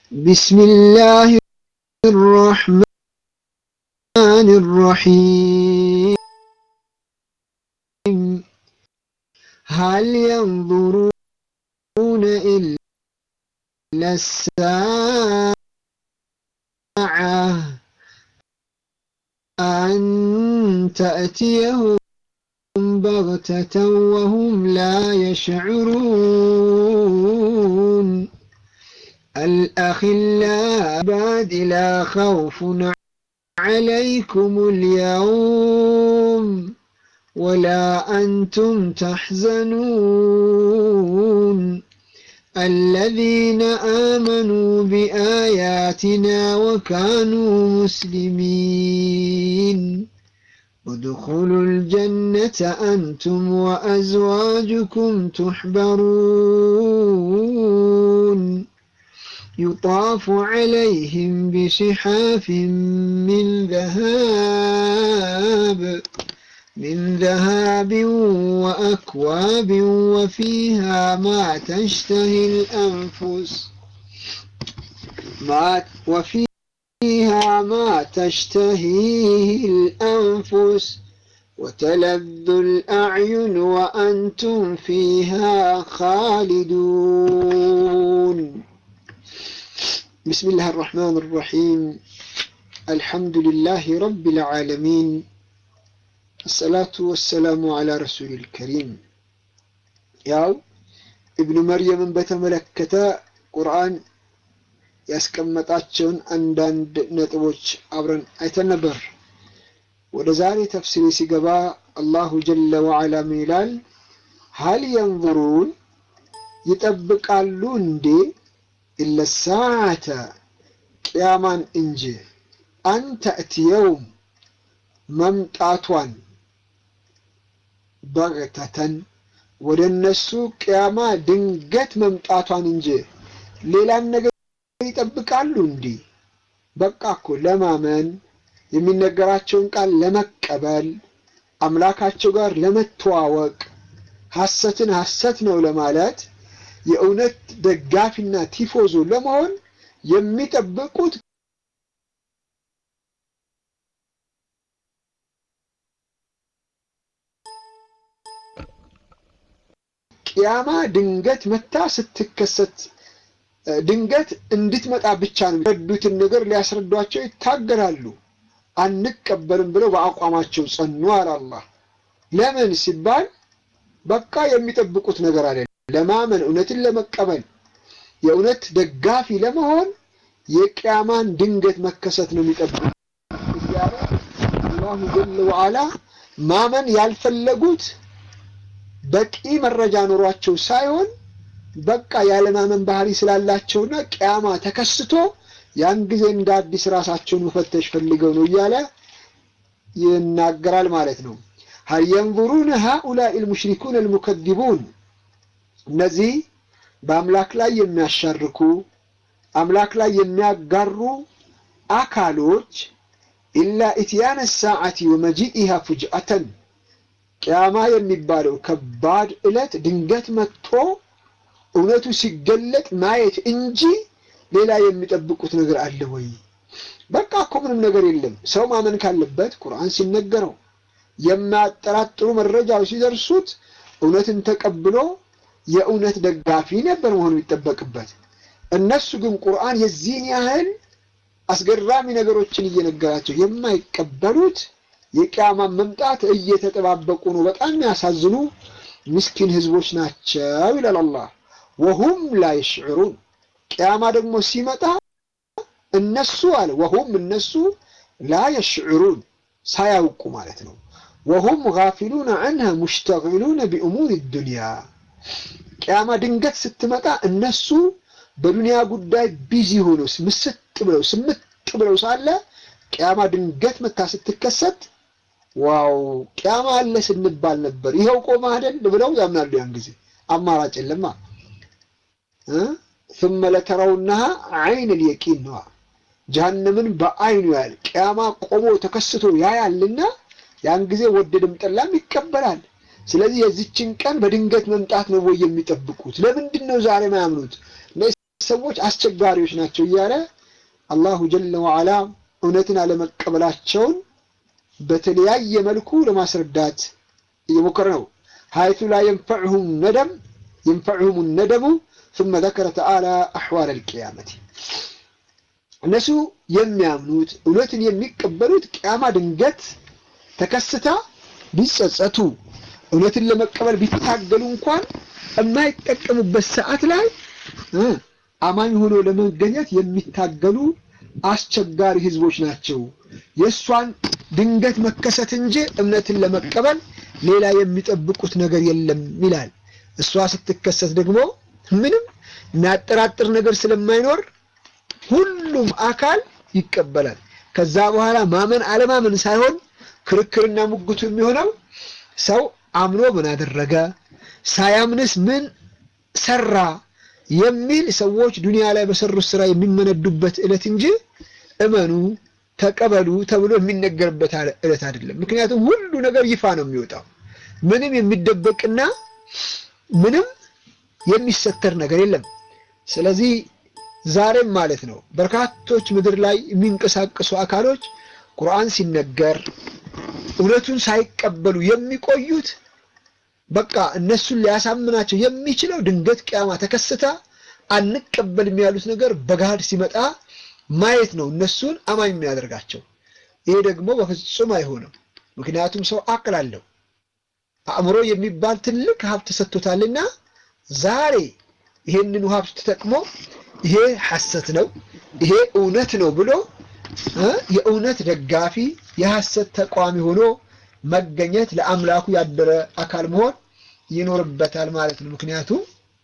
بسم الله الرحمن الرحيم هل ينظرون إلا الساعة أن تأتيهم بغتة وهم لا يشعرون الأخلاء بعد لا خوف عليكم اليوم ولا أنتم تحزنون الذين آمنوا بآياتنا وكانوا مسلمين ادخلوا الجنة أنتم وأزواجكم تحبرون يطاف عليهم بصحاف من ذهب من ذهب وأكواب وفيها ما تشتهي الأنفس ما وفيها ما تشتهيه الأنفس وتلذ الأعين وأنتم فيها خالدون بسم الله الرحمن الرحيم الحمد لله رب العالمين الصلاة والسلام على رسول الكريم ያው ኢብኑ መርየምን በተመለከተ ቁርአን ያስቀመጣቸውን አንዳንድ ነጥቦች አብረን አይተን ነበር። ወደ ዛሬ ተፍሲሪ ሲገባ አላሁ ጀለ ወዓላ ምን ይላል? ሀል የንظሩን ይጠብቃሉ እንዴ ኢለ ሰዓተ ቅያማን እንጂ አን ተእትየውም መምጣቷን በግተተን ወደ እነሱ ቅያማ ድንገት መምጣቷን እንጂ ሌላን ነገር ይጠብቃሉ እንዲህ በቃ እኮ ለማመን የሚነገራቸውን ቃል ለመቀበል አምላካቸው ጋር ለመተዋወቅ ሐሰትን ሐሰት ነው ለማለት የእውነት ደጋፊና ቲፎዞ ለመሆን የሚጠብቁት ቅያማ ድንገት መታ ስትከሰት ድንገት እንድትመጣ ብቻ ነው የረዱትን ነገር ሊያስረዷቸው ይታገላሉ። አንቀበልም ብለው በአቋማቸው ጸኑ አለ አላህ። ለምን ሲባል በቃ የሚጠብቁት ነገር አለ። ለማመን እውነትን ለመቀበል የእውነት ደጋፊ ለመሆን የቅያማን ድንገት መከሰት ነው የሚጠብቁት እያለ አላሁ ጀለ ወዓላ ማመን ያልፈለጉት በቂ መረጃ ኖሯቸው ሳይሆን በቃ ያለማመን ባህሪ ስላላቸውና ቅያማ ተከስቶ ያን ጊዜ እንደ አዲስ ራሳቸውን መፈተሽ ፈልገው ነው እያለ ይናገራል ማለት ነው። ሀል የንظሩን ሃኡላኢ ልሙሽሪኩን አልሙከዚቡን እነዚህ በአምላክ ላይ የሚያሻርኩ አምላክ ላይ የሚያጋሩ አካሎች ኢላ ኢትያነ ሰዓቲ ወመጂኢሃ ፉጅአተን ቅያማ የሚባለው ከባድ ዕለት ድንገት መጥቶ እውነቱ ሲገለጥ ማየት እንጂ ሌላ የሚጠብቁት ነገር አለ ወይ? በቃ እኮ ምንም ነገር የለም። ሰው ማመን ካለበት ቁርአን ሲነገረው የማያጠራጥሩ መረጃዎች ሲደርሱት እውነትን ተቀብሎ የእውነት ደጋፊ ነበር መሆኑ ይጠበቅበት። እነሱ ግን ቁርአን የዚህን ያህል አስገራሚ ነገሮችን እየነገራቸው የማይቀበሉት የቅያማን መምጣት እየተጠባበቁ ነው። በጣም የሚያሳዝኑ ምስኪን ህዝቦች ናቸው ይላል አላህ። ወሁም ላ የሽዕሩን ቅያማ ደግሞ ሲመጣ እነሱ አለ ወሁም እነሱ ላ የሽዕሩን ሳያውቁ ማለት ነው። ወሁም ጋፊሉን አንሃ ሙሽተጊሉነ ቢእሙር ዱንያ ቅያማ ድንገት ስትመጣ እነሱ በዱንያ ጉዳይ ቢዚ ሆኖ ምስጥ ብለው ስምጥ ብለው ሳለ ቅያማ ድንገት መታ ስትከሰት ዋው ቅያማ አለ ስንባል ነበር፣ ይኸው ቆመ አይደል ብለው ያምናሉ። ያን ጊዜ አማራጭ የለማ። ثم لترونها عين اليقين ነዋ ጀሃነምን በአይኑ ያል ቅያማ ቆሞ ተከስቶ ያያልና ያን ጊዜ ወደድም ጠላም ይቀበላል። ስለዚህ የዚችን ቀን በድንገት መምጣት ነው ወይ የሚጠብቁት? ለምንድን ነው ዛሬ ማያምኑት? ሰዎች አስቸጋሪዎች ናቸው እያለ አላሁ ጀለ ወዓላ እውነትን አለመቀበላቸውን በተለያየ መልኩ ለማስረዳት እየሞከረ ነው። ሀይቱ ላ የንፈዕሁም ነደም የንፈዕሁም ነደሙ ثم ذكر تعالى أحوال القيامة እነሱ የሚያምኑት እውነትን የሚቀበሉት ቅያማ ድንገት ተከስታ ቢጸጸቱ እውነትን ለመቀበል ቢታገሉ እንኳን የማይጠቀሙበት ሰዓት ላይ አማኝ ሆኖ ለመገኘት የሚታገሉ አስቸጋሪ ህዝቦች ናቸው። የእሷን ድንገት መከሰት እንጂ እምነትን ለመቀበል ሌላ የሚጠብቁት ነገር የለም ይላል። እሷ ስትከሰት ደግሞ ምንም የሚያጠራጥር ነገር ስለማይኖር ሁሉም አካል ይቀበላል። ከዛ በኋላ ማመን አለማመን ሳይሆን ክርክርና ሙግቱ የሚሆነው ሰው አምኖ ምን አደረገ፣ ሳያምንስ ምን ሰራ የሚል ሰዎች ዱንያ ላይ በሰሩት ስራ የሚመነዱበት ዕለት እንጂ እመኑ ተቀበሉ ተብሎ የሚነገርበት ዕለት አይደለም። ምክንያቱም ሁሉ ነገር ይፋ ነው የሚወጣው። ምንም የሚደበቅና ምንም የሚሰተር ነገር የለም። ስለዚህ ዛሬም ማለት ነው በርካቶች ምድር ላይ የሚንቀሳቀሱ አካሎች ቁርአን ሲነገር እውነቱን ሳይቀበሉ የሚቆዩት በቃ እነሱን ሊያሳምናቸው የሚችለው ድንገት ቅያማ ተከስታ አንቀበልም ያሉት ነገር በገሃድ ሲመጣ ማየት ነው እነሱን አማኝ የሚያደርጋቸው። ይሄ ደግሞ በፍጹም አይሆንም። ምክንያቱም ሰው አቅል አለው። አእምሮ የሚባል ትልቅ ሀብት ተሰጥቶታልና ዛሬ ይሄንን ሀብት ተጠቅሞ ይሄ ሐሰት ነው፣ ይሄ እውነት ነው ብሎ የእውነት ደጋፊ የሐሰት ተቋሚ ሆኖ መገኘት ለአምላኩ ያደረ አካል መሆን ይኖርበታል ማለት ነው። ምክንያቱም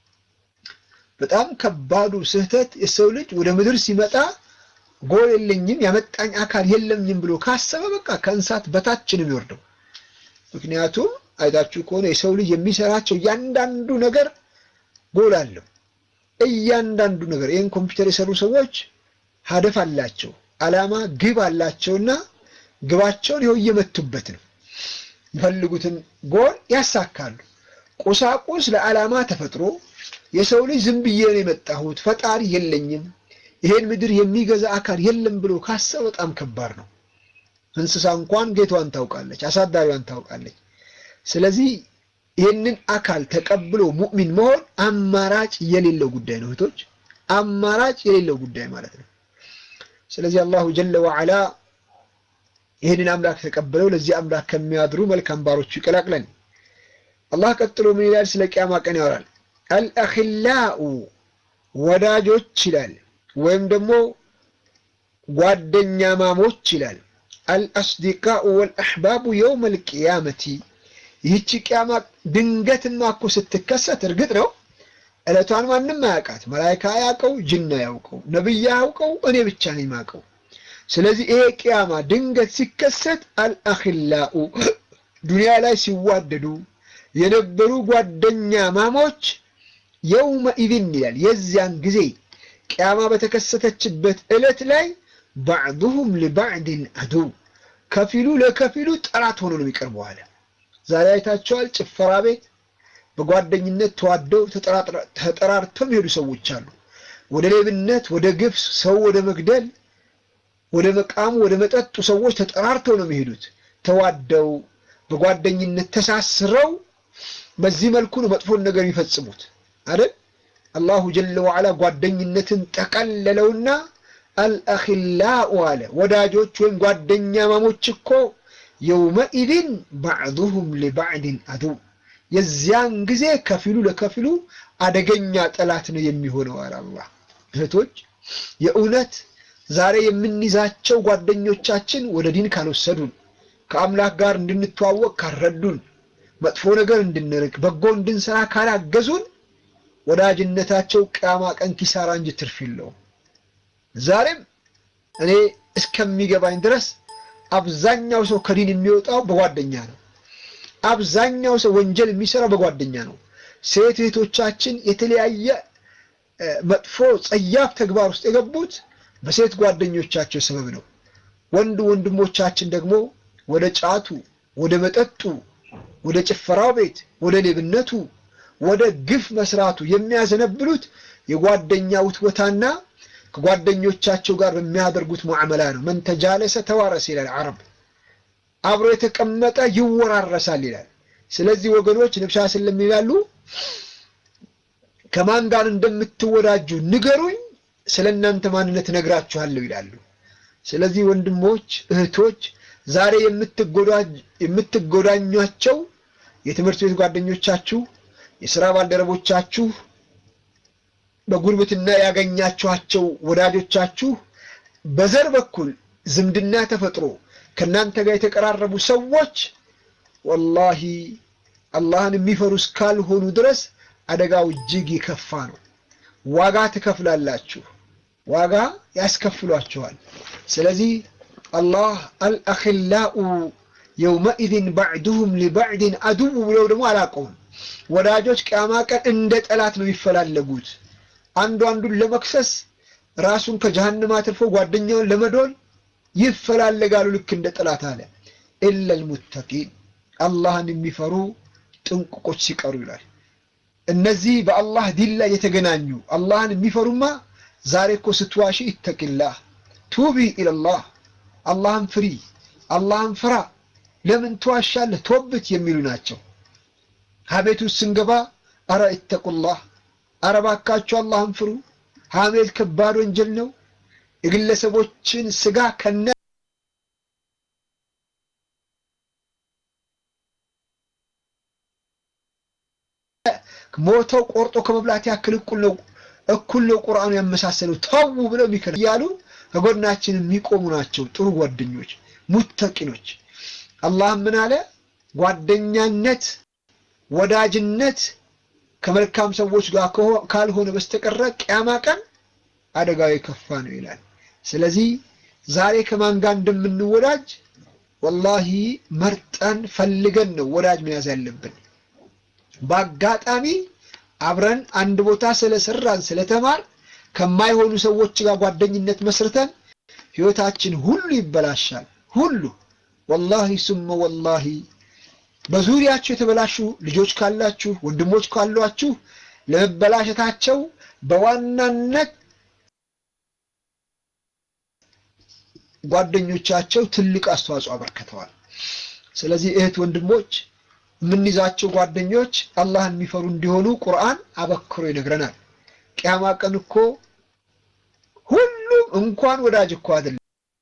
በጣም ከባዱ ስህተት የሰው ልጅ ወደ ምድር ሲመጣ ጎል የለኝም ያመጣኝ አካል የለኝም ብሎ ካሰበ በቃ ከእንስሳት በታች ነው የሚወርደው። ምክንያቱም አይታችሁ ከሆነ የሰው ልጅ የሚሰራቸው እያንዳንዱ ነገር ጎል አለው። እያንዳንዱ ነገር ይህን ኮምፒውተር የሰሩ ሰዎች ሀደፍ አላቸው፣ አላማ ግብ አላቸውና ግባቸውን ይኸው እየመቱበት ነው። የሚፈልጉትን ጎል ያሳካሉ። ቁሳቁስ ለዓላማ ተፈጥሮ የሰው ልጅ ዝም ብዬ ነው የመጣሁት ፈጣሪ የለኝም ይሄን ምድር የሚገዛ አካል የለም ብሎ ካሰበ በጣም ከባድ ነው። እንስሳ እንኳን ጌቷን ታውቃለች፣ አሳዳሪዋን ታውቃለች። ስለዚህ ይህንን አካል ተቀብሎ ሙእሚን መሆን አማራጭ የሌለው ጉዳይ ነው እህቶች፣ አማራጭ የሌለው ጉዳይ ማለት ነው። ስለዚህ አላሁ ጀለ ወዐላ ይህንን አምላክ ተቀብለው ለዚህ አምላክ ከሚያድሩ መልካም ባሮቹ ይቀላቅለን። አላህ ቀጥሎ ምን ይላል? ስለ ቅያማ ቀን ያወራል። አልአኺላኡ ወዳጆች ይላል፣ ወይም ደግሞ ጓደኛ ማሞች ይላል። አልአስዲቃኡ ወልአሕባቡ የውም አልቅያመቲ ይህቺ ቅያማ ድንገትማ እኮ ስትከሰት እርግጥ ነው ዕለቷን ማንም አያውቃት። መላይካ አያውቀው፣ ጅና ያውቀው፣ ነቢይ ያውቀው፣ እኔ ብቻ ነኝ የማውቀው። ስለዚህ ይሄ ቅያማ ድንገት ሲከሰት አልአኺላኡ ዱንያ ላይ ሲዋደዱ የነበሩ ጓደኛ ማሞች የውመ ኢዝን ይላል የዚያን ጊዜ ቅያማ በተከሰተችበት ዕለት ላይ ባዕዱሁም ሊባዕድን አዱው ከፊሉ ለከፊሉ ጠላት ሆኖ ነው የሚቀርበው አለ። ዛሬ አይታቸዋል። ጭፈራ ቤት በጓደኝነት ተዋደው ተጠራርተው የሚሄዱ ሰዎች አሉ። ወደ ሌብነት፣ ወደ ግፍ፣ ሰው ወደ መግደል፣ ወደ መቃሙ፣ ወደ መጠጡ ሰዎች ተጠራርተው ነው የሚሄዱት። ተዋደው በጓደኝነት ተሳስረው በዚህ መልኩ ነው መጥፎን ነገር የሚፈጽሙት አይደል? አላሁ ጀለ ወዐላ ጓደኝነትን ጠቀለለውና አልአኺላኡ አለ። ወዳጆች ወይም ጓደኛ ማሞች እኮ የውመኢድን ባዕዱሁም ሊባዕድን አዱው የዚያን ጊዜ ከፊሉ ለከፊሉ አደገኛ ጠላት ነው የሚሆነው አለ አላህ። እህቶች የእውነት ዛሬ የምንይዛቸው ጓደኞቻችን ወደ ዲን ካልወሰዱን፣ ከአምላክ ጋር እንድንተዋወቅ ካልረዱን፣ መጥፎ ነገር እንድንርቅ፣ በጎ እንድንሰራ ካላገዙን ወዳጅነታቸው ቅያማ ቀን ኪሳራ እንጂ ትርፍ የለውም። ዛሬም እኔ እስከሚገባኝ ድረስ አብዛኛው ሰው ከዲን የሚወጣው በጓደኛ ነው። አብዛኛው ሰው ወንጀል የሚሰራው በጓደኛ ነው። ሴት እህቶቻችን የተለያየ መጥፎ ጸያፍ ተግባር ውስጥ የገቡት በሴት ጓደኞቻቸው ሰበብ ነው። ወንድ ወንድሞቻችን ደግሞ ወደ ጫቱ፣ ወደ መጠጡ፣ ወደ ጭፈራው ቤት፣ ወደ ሌብነቱ፣ ወደ ግፍ መስራቱ የሚያዘነብሉት የጓደኛ ውትወታና ከጓደኞቻቸው ጋር በሚያደርጉት ሙዓመላ ነው። መን ተጃለሰ ተዋረስ ይላል አረብ። አብሮ የተቀመጠ ይወራረሳል ይላል። ስለዚህ ወገኖች ነብዩ ሰለላሁ ይላሉ ከማን ጋር እንደምትወዳጁ ንገሩኝ፣ ስለ እናንተ ማንነት ነግራችኋለሁ ይላሉ። ስለዚህ ወንድሞች እህቶች፣ ዛሬ የምትጎዳኟቸው የትምህርት ቤት ጓደኞቻችሁ፣ የሥራ ባልደረቦቻችሁ፣ በጉርብትና ያገኛችኋቸው ወዳጆቻችሁ፣ በዘር በኩል ዝምድና ተፈጥሮ ከእናንተ ጋር የተቀራረቡ ሰዎች ወላሂ አላህን የሚፈሩ እስካልሆኑ ድረስ አደጋው እጅግ ይከፋ ነው። ዋጋ ትከፍላላችሁ፣ ዋጋ ያስከፍሏችኋል። ስለዚህ አላህ አልአኺላኡ የውመኢዝን ባዕዱሁም ሊባዕድን አድው ብለው ደግሞ አላቀውም። ወዳጆች ቅያማ ቀን እንደ ጠላት ነው የሚፈላለጉት። አንዱ አንዱን ለመክሰስ ራሱን ከጀሃነም አትርፎ ጓደኛውን ለመዶል ይፈላለጋሉ፣ ልክ እንደ ጠላት አለ። ኢለል ሙተቂን አላህን የሚፈሩ ጥንቁቆች ሲቀሩ ይላል። እነዚህ በአላህ ዲን ላይ የተገናኙ አላህን የሚፈሩማ ዛሬ እኮ ስትዋሺ ኢተቂላህ ቱቢ ኢለላህ አላህን ፍሪ፣ አላህን ፍራ፣ ለምን ትዋሻለህ ቶብት የሚሉ ናቸው። ሀሜት ውስጥ ስንገባ አረ ኢተቁላህ፣ አረ ባካችሁ አላህን ፍሩ። ሀሜት ከባድ ወንጀል ነው። የግለሰቦችን ስጋ ከነ ሞተው ቆርጦ ከመብላት ያክል እኩል ነው እኩል ነው ቁርአኑ ያመሳሰለው ተው ብለው የሚከር እያሉ ከጎናችን የሚቆሙ ናቸው ጥሩ ጓደኞች ሙተቂኖች አላህ ምን አለ ጓደኛነት ወዳጅነት ከመልካም ሰዎች ጋር ካልሆነ በስተቀረ ቅያማ ቀን አደጋው የከፋ ነው ይላል ስለዚህ ዛሬ ከማን ጋር እንደምንወዳጅ ወላሂ መርጠን ፈልገን ነው ወዳጅ መያዝ ያለብን በአጋጣሚ አብረን አንድ ቦታ ስለሰራን ስለተማር ከማይሆኑ ሰዎች ጋር ጓደኝነት መስርተን ህይወታችን ሁሉ ይበላሻል። ሁሉ ወላሂ ሱመ ወላሂ በዙሪያችሁ የተበላሹ ልጆች ካላችሁ ወንድሞች ካሏችሁ ለመበላሸታቸው በዋናነት ጓደኞቻቸው ትልቅ አስተዋጽኦ አበርክተዋል። ስለዚህ እህት ወንድሞች የምንይዛቸው ጓደኞች አላህን የሚፈሩ እንዲሆኑ ቁርአን አበክሮ ይነግረናል። ቅያማ ቀን እኮ ሁሉም እንኳን ወዳጅ እኮ አይደለም።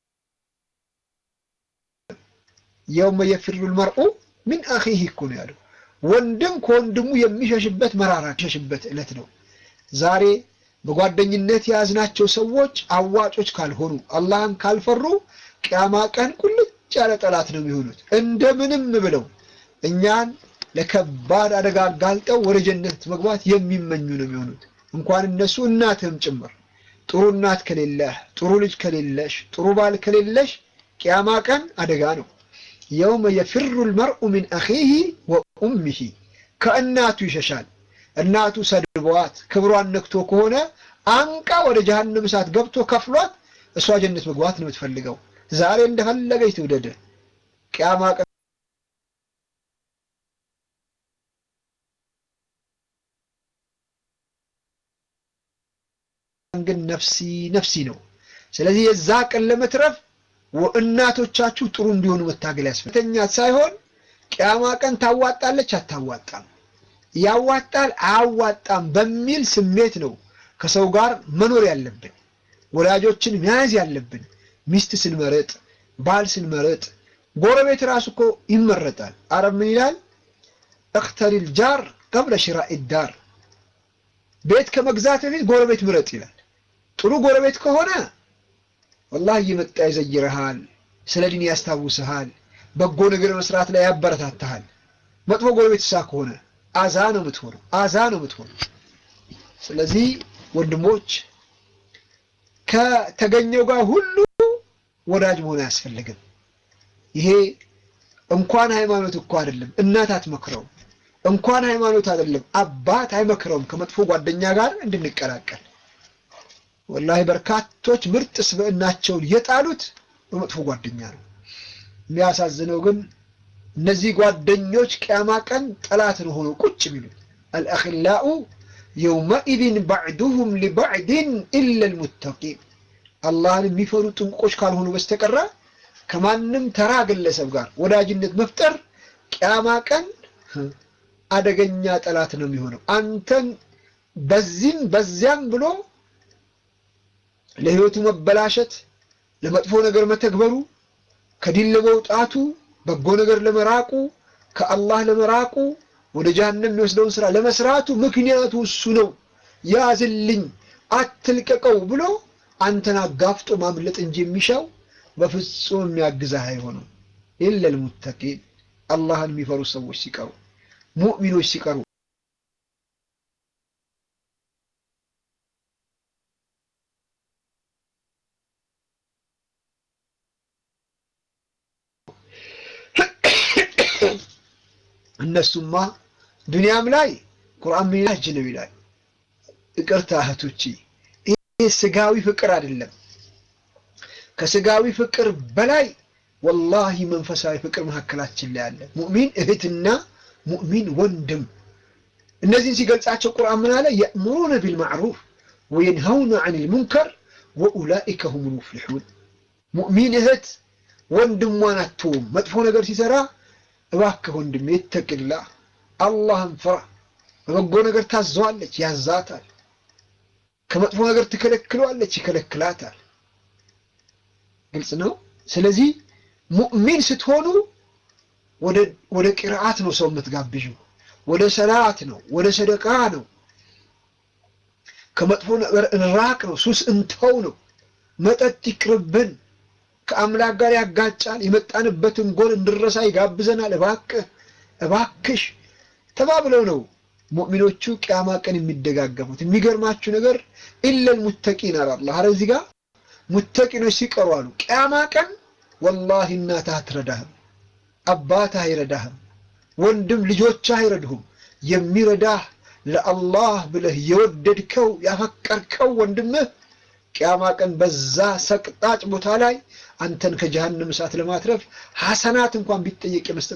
የውመ የፊሩ ልመርኡ ሚን አኺህ እኮ ነው ያለው። ወንድም ከወንድሙ የሚሸሽበት መራራ የሚሸሽበት ዕለት ነው። ዛሬ በጓደኝነት የያዝናቸው ሰዎች አዋጮች ካልሆኑ አላህን ካልፈሩ ቅያማ ቀን ቁልጭ ያለ ጠላት ነው የሚሆኑት። እንደምንም ብለው እኛን ለከባድ አደጋ አጋልጠው ወደ ጀነት መግባት የሚመኙ ነው የሚሆኑት። እንኳን እነሱ እናትህም ጭምር። ጥሩ እናት ከሌለህ፣ ጥሩ ልጅ ከሌለሽ፣ ጥሩ ባል ከሌለሽ ቅያማ ቀን አደጋ ነው። የውመ የፊሩ ልመርኡ ሚን አኺህ ወኡሚሂ ከእናቱ ይሸሻል። እናቱ ሰድበዋት ክብሯን ነክቶ ከሆነ አንቃ ወደ ጀሃነም እሳት ገብቶ ከፍሏት እሷ ጀነት መግባት ነው የምትፈልገው። ዛሬ እንደፈለገች ትውደድ። ቅያማ ቀን ግን ነፍሲ ነፍሲ ነው። ስለዚህ የዛ ቀን ለመትረፍ እናቶቻችሁ ጥሩ እንዲሆኑ መታገል ያስፈልጋል። ሳይሆን ቅያማ ቀን ታዋጣለች አታዋጣም፣ ያዋጣል አያዋጣም በሚል ስሜት ነው ከሰው ጋር መኖር ያለብን፣ ወላጆችን መያዝ ያለብን። ሚስት ስንመረጥ፣ ባል ስንመረጥ፣ ጎረቤት ራሱ እኮ ይመረጣል። አረብ ምን ይላል? እክተሪል ጃር ቀብለ ሽራኢ ዳር፣ ቤት ከመግዛት በፊት ጎረቤት ምረጥ ይላል። ጥሩ ጎረቤት ከሆነ ወላሂ እየመጣ ይዘይርሃል፣ ስለ ዲን ያስታውስሃል፣ በጎ ነገር መስራት ላይ ያበረታታሃል። መጥፎ ጎረቤት እሳ ከሆነ አዛ ነው የምትሆነው፣ አዛ ነው የምትሆነው። ስለዚህ ወንድሞች ከተገኘው ጋር ሁሉ ወዳጅ መሆን አያስፈልግም። ይሄ እንኳን ሃይማኖት እኮ አይደለም፣ እናት አትመክረውም። እንኳን ሃይማኖት አይደለም፣ አባት አይመክረውም ከመጥፎ ጓደኛ ጋር እንድንቀላቀል። ወላሂ በርካቶች ምርጥ ስብዕናቸውን የጣሉት በመጥፎ ጓደኛ ነው። የሚያሳዝነው ግን እነዚህ ጓደኞች ቅያማ ቀን ጠላትን ሆነው ቁጭ የሚሉት አልአኺላኡ የውመኢዝን ባዕዱሁም ሊባዕድን ኢላ ልሙተቂን አላህን የሚፈሩ ጥንቆች ካልሆኑ በስተቀረ ከማንም ተራ ግለሰብ ጋር ወዳጅነት መፍጠር ቅያማ ቀን አደገኛ ጠላት ነው የሚሆነው። አንተን በዚህም በዚያም ብሎ ለህይወቱ መበላሸት፣ ለመጥፎ ነገር መተግበሩ፣ ከዲን ለመውጣቱ፣ በጎ ነገር ለመራቁ፣ ከአላህ ለመራቁ፣ ወደ ጀሃነም የሚወስደውን ስራ ለመስራቱ ምክንያቱ እሱ ነው። ያዝልኝ፣ አትልቀቀው ብሎ አንተን አጋፍጦ ማምለጥ እንጂ የሚሻው በፍጹም የሚያግዛህ አይሆንም። ኢለል ሙተቂን አላህን የሚፈሩ ሰዎች ሲቀሩ ሙእሚኖች ሲቀሩ እነሱማ ዱንያም ላይ ቁርአን ምን ይላል ነው ይላል። ይቅርታ እህቶቼ፣ ይሄ ስጋዊ ፍቅር አይደለም። ከስጋዊ ፍቅር በላይ ወላሂ መንፈሳዊ ፍቅር መካከላችን ላይ አለ። ሙእሚን እህትና ሙእሚን ወንድም። እነዚህን ሲገልጻቸው ቁርአን ምን አለ? የእምሩነ ቢልማዕሩፍ ወየንሀውነ ዐኒል ሙንከር ወኡላኢከ ሁሙል ሙፍሊሑን። ሙእሚን እህት ወንድሟን አትተውም። መጥፎ ነገር ሲሰራ እባክህ ወንድሜ ይተቅላህ፣ አላህን ፍራ። በበጎ ነገር ታዘዋለች፣ ያዛታል። ከመጥፎ ነገር ትከለክለዋለች፣ ይከለክላታል። ግልጽ ነው። ስለዚህ ሙእሚን ስትሆኑ ወደ ቂርአት ነው ሰው የምትጋብዡ፣ ወደ ሰላት ነው፣ ወደ ሰደቃ ነው፣ ከመጥፎ ነገር እንራቅ ነው፣ ሱስ እንተው ነው፣ መጠጥ ይቅርብን፣ ከአምላክ ጋር ያጋጫል፣ የመጣንበትን ጎል እንድረሳ ይጋብዘናል። እባክህ እባክሽ ተባብለው ነው ሙእሚኖቹ ቅያማ ቀን የሚደጋገፉት። የሚገርማችሁ ነገር ኢለል ሙተቂን አለ አላህ። ኧረ እዚህ ጋር ሙተቂኖች ሲቀሩ አሉ ቅያማ ቀን ወላሂ እናትህ አትረዳህም፣ አባትህ አይረዳህም፣ ወንድም ልጆችህ አይረድሁም። የሚረዳህ ለአላህ ብለህ የወደድከው ያፈቀርከው ወንድምህ ቅያማ ቀን በዛ ሰቅጣጭ ቦታ ላይ አንተን ከጀሃነም እሳት ለማትረፍ ሐሰናት እንኳን ቢጠየቅ የመስጠት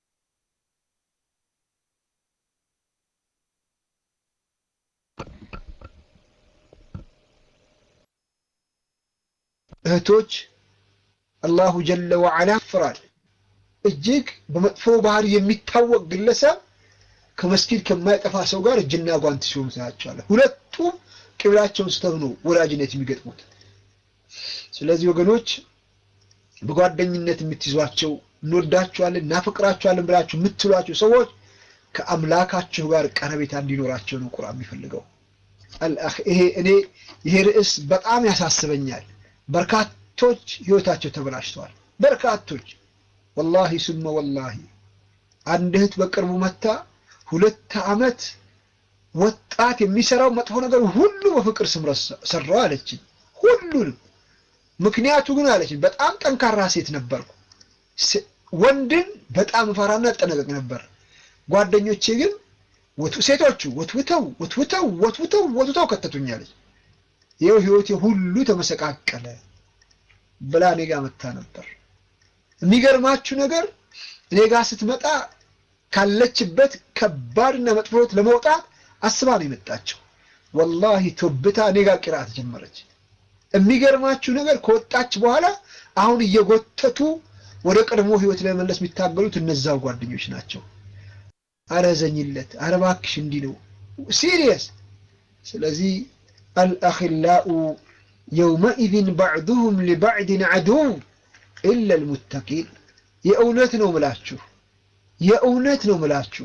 እህቶች አላሁ ጀለ ወዐላ ያፍራል። እጅግ በመጥፎ ባህሪ የሚታወቅ ግለሰብ ከመስጊድ ከማይጠፋ ሰው ጋር እጅና ጓንት ሲሆኑ ታያቸዋለህ። ሁለቱም ቅብላቸውን ስተው ነው ወዳጅነት የሚገጥሙት። ስለዚህ ወገኖች በጓደኝነት የምትይዟቸው እንወዳቸዋለን፣ እናፈቅራቸዋለን ብላችሁ የምትሏቸው ሰዎች ከአምላካችሁ ጋር ቀረቤታ እንዲኖራቸው ነው ቁርአን የሚፈልገው። ይሄ እኔ ይሄ ርዕስ በጣም ያሳስበኛል። በርካቶች ህይወታቸው ተበላሽተዋል። በርካቶች ወላሂ ሱመ ወላሂ አንድ እህት በቅርቡ መታ ሁለት ዓመት ወጣት የሚሰራው መጥፎ ነገር ሁሉ በፍቅር ስም ሰራው አለችኝ። ሁሉንም ምክንያቱ ግን አለችኝ በጣም ጠንካራ ሴት ነበርኩ። ወንድን በጣም እፈራና እጠነቀቅ ነበር። ጓደኞቼ ግን ሴቶቹ ወትውተው ወትውተው ወትውተው ወትውተው ከተቱኛለች። ይኸው ህይወቴ ሁሉ ተመሰቃቀለ ብላ እኔ ጋር መታ ነበር። የሚገርማችሁ ነገር እኔ ጋር ስትመጣ ካለችበት ከባድና መጥፎ ህይወት ለመውጣት አስባ ነው የመጣችው። ወላሂ ቶብታ እኔ ጋር ቂርአት ጀመረች። የሚገርማችሁ ነገር ከወጣች በኋላ አሁን እየጎተቱ ወደ ቀድሞ ህይወት ለመመለስ የሚታገሉት እነዛው ጓደኞች ናቸው። አረ ዘኝለት፣ አረ እባክሽ እንዲህ ነው ሲሪየስ። ስለዚህ አልአኺላኡ የውመኢዝን ባዕዱሁም ሊባዕድን ዐዱው ኢላ ልሙተቂን። የእውነት ነው ምላችሁ፣ የእውነት ነው ምላችሁ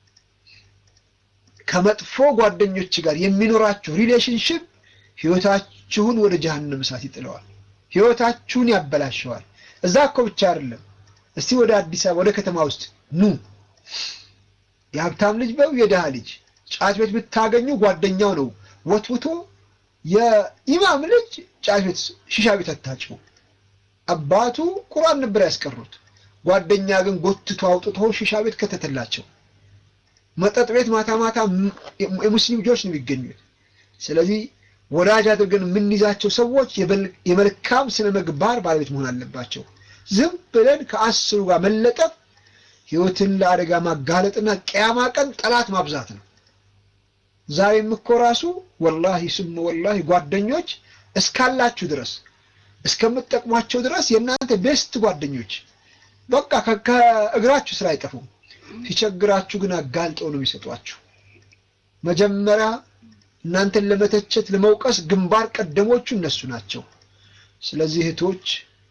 ከመጥፎ ጓደኞች ጋር የሚኖራችሁ ሪሌሽንሽፕ ህይወታችሁን ወደ ጀሃነም እሳት ይጥለዋል። ህይወታችሁን ያበላሸዋል። እዛ እኮ ብቻ አይደለም። እስቲ ወደ አዲስ አበባ ወደ ከተማ ውስጥ ኑ። የሀብታም ልጅ በው የድሃ ልጅ ጫት ቤት ብታገኙ ጓደኛው ነው ወትውቶ የኢማም ልጅ ጫት ቤት ሺሻ ቤት አታጭው። አባቱ ቁርአን ነበር ያስቀሩት። ጓደኛ ግን ጎትቶ አውጥቶ ሺሻ ቤት ከተተላቸው። መጠጥ ቤት ማታ ማታ የሙስሊም ልጆች ነው የሚገኙት። ስለዚህ ወዳጅ አድርገን የምንይዛቸው ሰዎች የመልካም ስነ ምግባር ባለቤት መሆን አለባቸው። ዝም ብለን ከአስሩ ጋር መለጠፍ ህይወትን ለአደጋ ማጋለጥና ቅያማ ቀን ጠላት ማብዛት ነው። ዛሬም እኮ ራሱ ወላሂ ስሙ ወላሂ ጓደኞች እስካላችሁ ድረስ እስከምትጠቅሟቸው ድረስ የእናንተ ቤስት ጓደኞች በቃ ከእግራችሁ ስራ አይጠፉም። ሲቸግራችሁ ግን አጋልጠው ነው የሚሰጧችሁ። መጀመሪያ እናንተን ለመተቸት ለመውቀስ ግንባር ቀደሞቹ እነሱ ናቸው። ስለዚህ እህቶች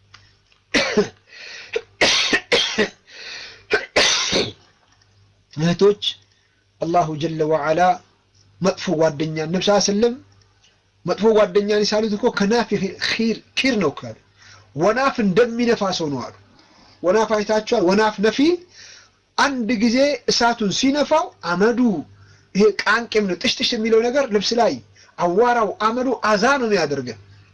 እህቶች አላሁ ጀለ ወዓላ መጥፎ ጓደኛ ነብስ ስለም መጥፎ ጓደኛን ሳሉት እኮ ከናፊ ኪር ነው ካሉ ወናፍ እንደሚነፋ ሰው ነው አሉ። ወናፍ አይታችኋል? ወናፍ ነፊ አንድ ጊዜ እሳቱን ሲነፋው አመዱ ይሄ ቃንቄም ነው ጥሽጥሽ የሚለው ነገር ልብስ ላይ አዋራው አመዱ አዛ ነው የሚያደርገን።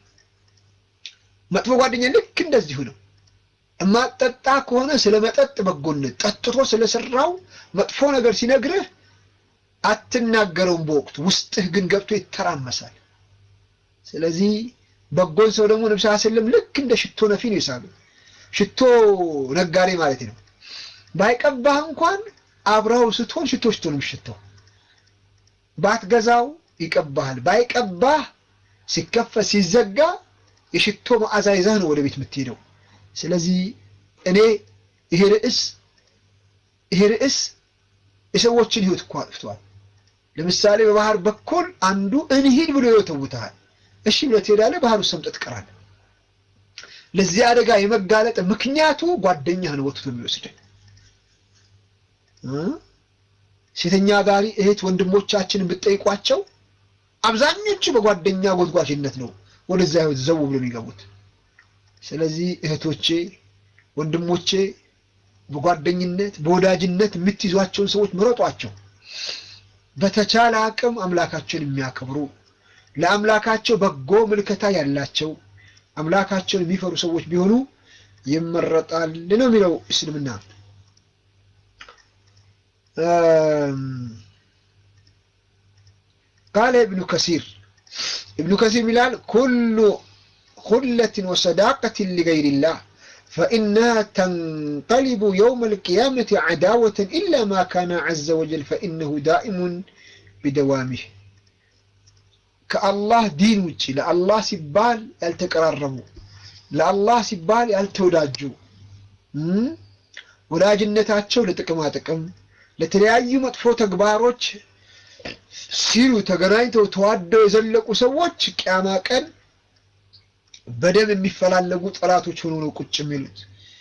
መጥፎ ጓደኛ ልክ እንደዚሁ ነው። እማጠጣ ከሆነ ስለ መጠጥ በጎነት ጠጥቶ ስለሰራው መጥፎ ነገር ሲነግርህ አትናገረውም በወቅቱ ውስጥህ ግን ገብቶ ይተራመሳል። ስለዚህ በጎን ሰው ደግሞ ነብስ ስለም ልክ እንደ ሽቶ ነፊ ነው ይሳሉ። ሽቶ ነጋዴ ማለት ነው። ባይቀባህ እንኳን አብረው ስትሆን ሽቶ ሽቶ ነው የሚሸተው። ባትገዛው ይቀባሃል። ባይቀባህ ሲከፈት ሲዘጋ የሽቶ መዓዛ ይዘህ ነው ወደ ቤት የምትሄደው። ስለዚህ እኔ ይሄ ርዕስ ይሄ ርዕስ የሰዎችን ህይወት እኮ አጥፍቷል። ለምሳሌ በባህር በኩል አንዱ እንሂድ ብሎ ይወተውታል። እሺ ብለህ ትሄዳለህ፣ ባህር ውስጥ ሰምጠህ ትቀራለህ። ለዚህ አደጋ የመጋለጥ ምክንያቱ ጓደኛህ ነው ወጥቶ የሚወስድህ። ሴተኛ ጋሪ እህት ወንድሞቻችንን ብትጠይቋቸው አብዛኞቹ በጓደኛ ጎትጓሽነት ነው ወደዛ ህይወት ዘው ብሎ የሚገቡት። ስለዚህ እህቶቼ፣ ወንድሞቼ በጓደኝነት በወዳጅነት የምትይዟቸውን ሰዎች ምረጧቸው። በተቻለ አቅም አምላካቸውን የሚያከብሩ ለአምላካቸው በጎ ምልከታ ያላቸው አምላካቸውን የሚፈሩ ሰዎች ቢሆኑ ይመረጣል ነው የሚለው እስልምና። ቃለ ኢብኑ ከሲር ኢብኑ ከሲር ይላል ኩሉ ኩለትን ወሰዳቀትን ሊገይሪላህ فإنها تنقلب يوم القيامة عداوة إلا ما كان عز وجل فإنه دائم بدوامه كالله دين وجه لالله سبال يالتقرربوا لالله سبال يالتوداجوا ወዳጅነታቸው ለጥቅማ ጥቅም ለተለያዩ መጥፎ ተግባሮች ሲሉ ተገናኝተው ተዋደው የዘለቁ ሰዎች ቅያማ ቀን በደም የሚፈላለጉ ጠላቶች ሆኖ ነው ቁጭ የሚሉት።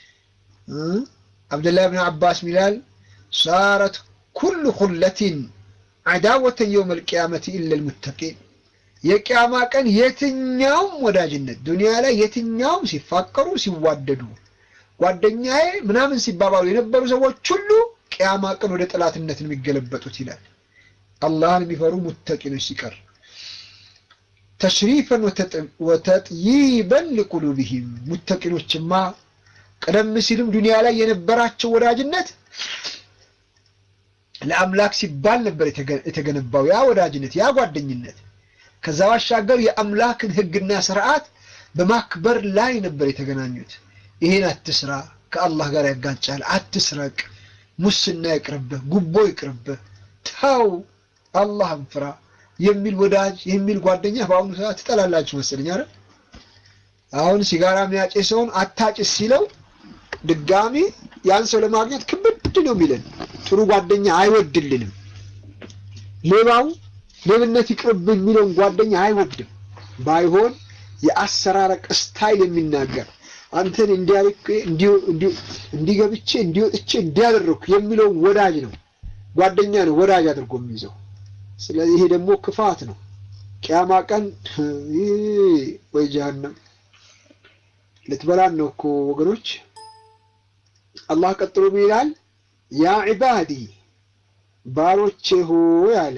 አብደላህ ብን አባስ ሚላል ሳረት ኩሉ ኩለቲን አዳወተን የውመል ቂያመቲ ኢለል ሙተቂን። የቅያማ ቀን የትኛውም ወዳጅነት ዱንያ ላይ የትኛውም ሲፋቀሩ ሲዋደዱ ጓደኛዬ ምናምን ሲባባሉ የነበሩ ሰዎች ሁሉ ቅያማ ቀን ወደ ጠላትነት ነው የሚገለበጡት ይላል። አላህን የሚፈሩ ሙተቂኖች ሲቀር ተሽሪፈን ወተጥይበን ሊቁሉብህም ሙተቂኖችማ ቀደም ሲልም ዱንያ ላይ የነበራቸው ወዳጅነት ለአምላክ ሲባል ነበር የተገነባው ያ ወዳጅነት ያ ጓደኝነት። ከዛ ባሻገር የአምላክን ሕግና ስርዓት በማክበር ላይ ነበር የተገናኙት። ይሄን አትስራ፣ ከአላህ ጋር ያጋጫል፣ አትስረቅ፣ ሙስና ይቅርብህ፣ ጉቦ ይቅርብህ፣ ተው፣ አላህን ፍራ የሚል ወዳጅ የሚል ጓደኛ በአሁኑ ሰዓት ትጠላላችሁ መሰለኝ አይደል? አሁን ሲጋራ የሚያጨሰውን አታጭስ ሲለው ድጋሚ ያን ሰው ለማግኘት ክብድ ነው የሚለን። ጥሩ ጓደኛ አይወድልንም። ሌባው ሌብነት ይቅርብ የሚለውን ጓደኛ አይወድም። ባይሆን የአሰራረቅ ስታይል የሚናገር አንተን እንዲያልክ እንዲገብቼ እንዲወጥቼ እንዲያደርኩ የሚለውን ወዳጅ ነው ጓደኛ ነው ወዳጅ አድርጎ የሚይዘው። ስለዚህ ይሄ ደግሞ ክፋት ነው። ቅያማ ቀን ወይ ጀሀነም ልትበላን ነው እኮ ወገኖች። አላህ ቀጥሎ ምን ይላል? ያ ዒባዲ ባሮቼ ሆይ አለ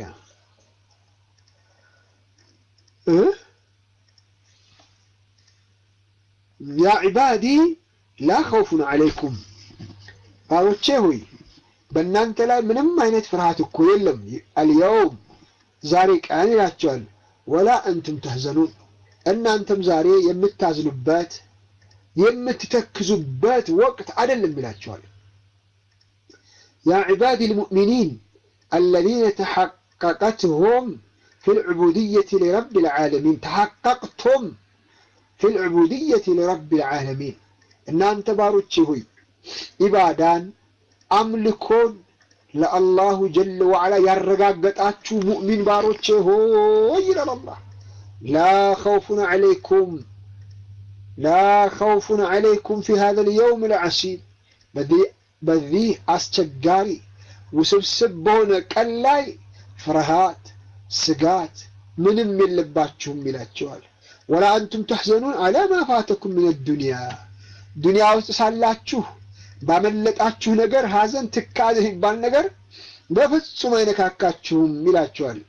ያ ዒባዲ ላ ኸውፉን ዐለይኩም ባሮቼ ሆይ በእናንተ ላይ ምንም አይነት ፍርሃት እኮ የለም። አልየውም ዛሬ ቀን ይላቸዋል። ወላ እንቱም ተህዘኑን እናንተም ዛሬ የምታዝኑበት የምትተክዙበት ወቅት አይደለም ይላቸዋል። ያ ዒባዲ ልሙእሚኒን አለዚነ ተሐቀቀትሁም ፊል ዑቡድየቲ ሊረቢል ዓለሚን ተሐቀቅቱም ፊል ዑቡድየቲ ሊረቢል ዓለሚን እናንተ ባሮቼ ሆይ ኢባዳን አምልኮን ለአላሁ ጀለ ወዓላ ያረጋገጣችሁ ሙእሚን ባሮቼ ሆይ ይላል አላህ። ላ ኸውፉን ዐለይኩም ላ ኸውፉን ዐለይኩም ፊ ሃዘል የውም ልዐሲር በዚህ አስቸጋሪ ውስብስብ በሆነ ቀን ላይ ፍርሃት፣ ስጋት ምንም የለባችሁም ይላቸዋል። ወላ አንቱም ተሕዘኑን አላ ማ ፋተኩም ምን ዱንያ ዱንያ ውስጥ ሳላችሁ ባመለጣችሁ ነገር ሐዘን፣ ትካዜ የሚባል ነገር በፍጹም አይነካካችሁም ይላቸዋል።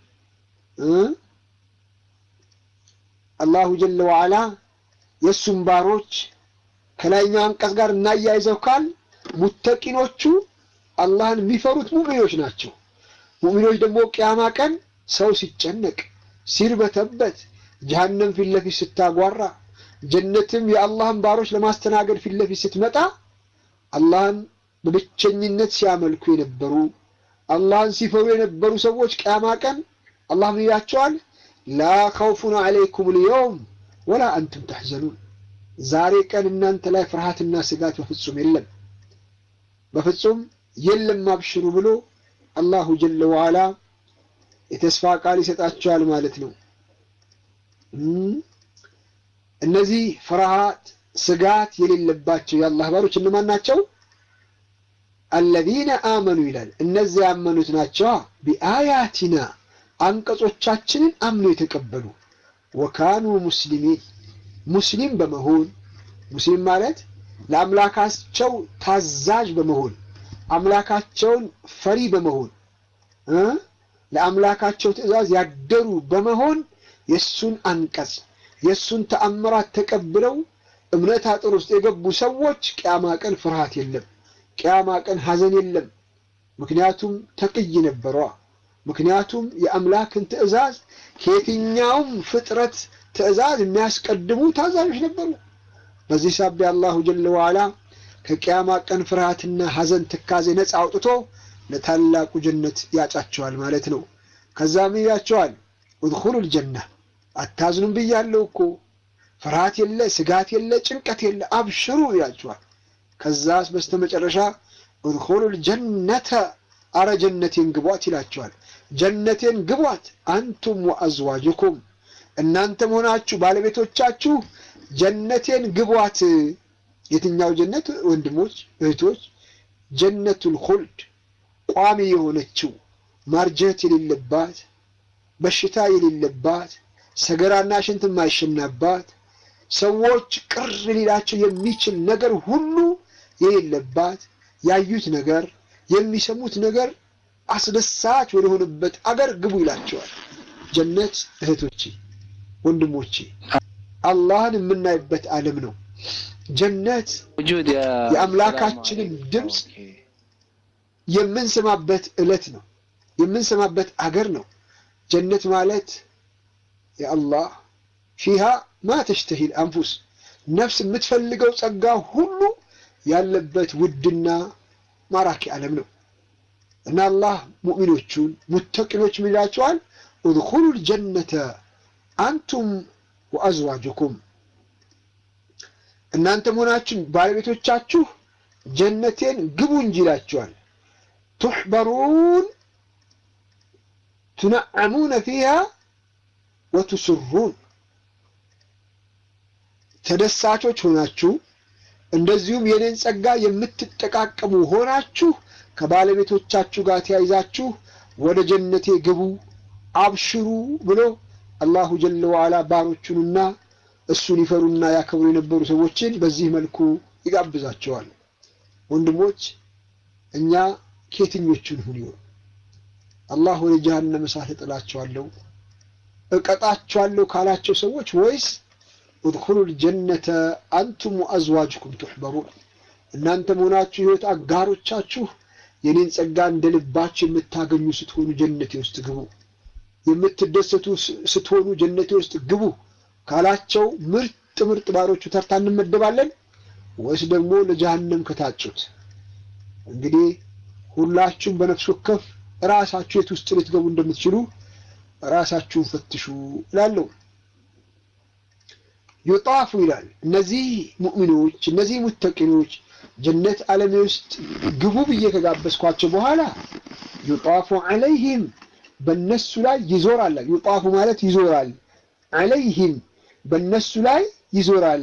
አላሁ ጀለ ወዓላ የእሱም ባሮች ከላይኛው አንቀጽ ጋር እናያይዘው ካል ሙተቂኖቹ አላህን የሚፈሩት ሙእሚኖች ናቸው። ሙእሚኖች ደግሞ ቅያማ ቀን ሰው ሲጨነቅ ሲርበተበት፣ ጀሀነም ፊት ለፊት ስታጓራ፣ ጀነትም የአላህን ባሮች ለማስተናገድ ፊት ለፊት ስትመጣ አላህን በብቸኝነት ሲያመልኩ የነበሩ አላህን ሲፈሩ የነበሩ ሰዎች ቅያማ ቀን አላህ ምን ይላቸዋል? ላ ኸውፉን ዐለይኩም ልየውም ወላ አንቱም ተሕዘኑን ዛሬ ቀን እናንተ ላይ ፍርሃትና ስጋት በፍጹም የለም በፍጹም የለም አብሽሩ ብሎ አላሁ ጀለ ወዓላ የተስፋ ቃል ይሰጣቸዋል ማለት ነው። እነዚህ ፍርሃት ስጋት የሌለባቸው የአላህ ባሮች እነማን ናቸው? አለዚነ አመኑ ይላል። እነዚያ ያመኑት ናቸው። ቢአያቲና አንቀጾቻችንን አምነው የተቀበሉ ወካኑ ሙስሊሚን ሙስሊም በመሆን ሙስሊም ማለት ለአምላካቸው ታዛዥ በመሆን አምላካቸውን ፈሪ በመሆን ለአምላካቸው ትእዛዝ ያደሩ በመሆን የእሱን አንቀጽ የእሱን ተአምራት ተቀብለው እምነት አጥር ውስጥ የገቡ ሰዎች ቅያማ ቀን ፍርሃት የለም፣ ቅያማ ቀን ሐዘን የለም። ምክንያቱም ተቅይ ነበሯ። ምክንያቱም የአምላክን ትእዛዝ ከየትኛውም ፍጥረት ትእዛዝ የሚያስቀድሙ ታዛዦች ነበሩ። በዚህ ሳቢያ አላሁ ጀለ ወዓላ ከቅያማ ቀን ፍርሃትና ሐዘን ትካዜ ነፃ አውጥቶ ለታላቁ ጀነት ያጫቸዋል ማለት ነው። ከዛም ይላቸዋል እድኹሉል ጀና አታዝኑም ብያለሁ እኮ ፍርሃት የለ፣ ስጋት የለ፣ ጭንቀት የለ፣ አብሽሩ ይላቸዋል። ከዛስ በስተመጨረሻ እድኹሉል ጀነተ አረ ጀነቴን ግቧት ይላቸዋል። ጀነቴን ግቧት አንቱም ወአዝዋጅኩም እናንተ መሆናችሁ ባለቤቶቻችሁ ጀነቴን ግቧት። የትኛው ጀነት ወንድሞች እህቶች? ጀነቱል ኹልድ ቋሚ የሆነችው ማርጀት የሌለባት በሽታ የሌለባት ሰገራና ሽንት የማይሸናባት ሰዎች ቅር ሊላቸው የሚችል ነገር ሁሉ የሌለባት ያዩት ነገር የሚሰሙት ነገር አስደሳች ወደሆነበት አገር ግቡ ይላቸዋል። ጀነት እህቶቼ፣ ወንድሞቼ አላህን የምናይበት ዓለም ነው። ጀነት የአምላካችንን ድምፅ የምንሰማበት ዕለት ነው። የምንሰማበት አገር ነው። ጀነት ማለት የአላህ ፊሃ ማ ተሽተሂል አንፉስ ነፍስ የምትፈልገው ጸጋ ሁሉ ያለበት ውድና ማራኪ ዓለም ነው እና አላህ ሙእሚኖቹን ሙተቂኖች ምን ይላቸዋል? ኡድኹሉል ጀነተ አንቱም ወአዝዋጅኩም እናንተ መሆናችን ባለቤቶቻችሁ ጀነቴን ግቡ እንጂ ይላቸዋል። ቱሕበሩን ቱነዐሙነ ፊሃ ወቱስሩን ተደሳቾች ሆናችሁ እንደዚሁም የኔን ጸጋ የምትጠቃቀሙ ሆናችሁ ከባለቤቶቻችሁ ጋር ተያይዛችሁ ወደ ጀነቴ ግቡ አብሽሩ ብሎ አላሁ ጀለ ወዓላ ባሮቹንና እሱን ይፈሩና ያከብሩ የነበሩ ሰዎችን በዚህ መልኩ ይጋብዛቸዋል። ወንድሞች እኛ ከየትኞቹን ሁን ይሆን? አላህ ወደ ጀሃነም እሳት እጥላቸዋለሁ እቀጣቸዋለሁ ካላቸው ሰዎች ወይስ ኡድኹሉል ጀነተ አንቱም ወአዝዋጅኩም ቱሕበሩን እናንተ መሆናችሁ ህይወት አጋሮቻችሁ የኔን ጸጋ እንደ ልባችሁ የምታገኙ ስትሆኑ ጀነቴ ውስጥ ግቡ፣ የምትደሰቱ ስትሆኑ ጀነቴ ውስጥ ግቡ ካላቸው ምርጥ ምርጥ ባሮቹ ተርታ እንመደባለን ወይስ ደግሞ ለጀሃነም ከታጩት? እንግዲህ ሁላችሁም በነፍስ ወከፍ ራሳችሁ የት ውስጥ ልትገቡ እንደምትችሉ ራሳችሁን ፈትሹ እላለሁ። ዩጣፉ ይላል እነዚህ ሙእሚኖች እነዚህ ሙተቂኖች ጀነት ዓለም ውስጥ ግቡ ብዬ ከጋበዝኳቸው በኋላ ዩጣፉ ዐለይህም በነሱ ላይ ይዞራል። ዩጣፉ ማለት ይዞራል። ዐለይህም በነሱ ላይ ይዞራል።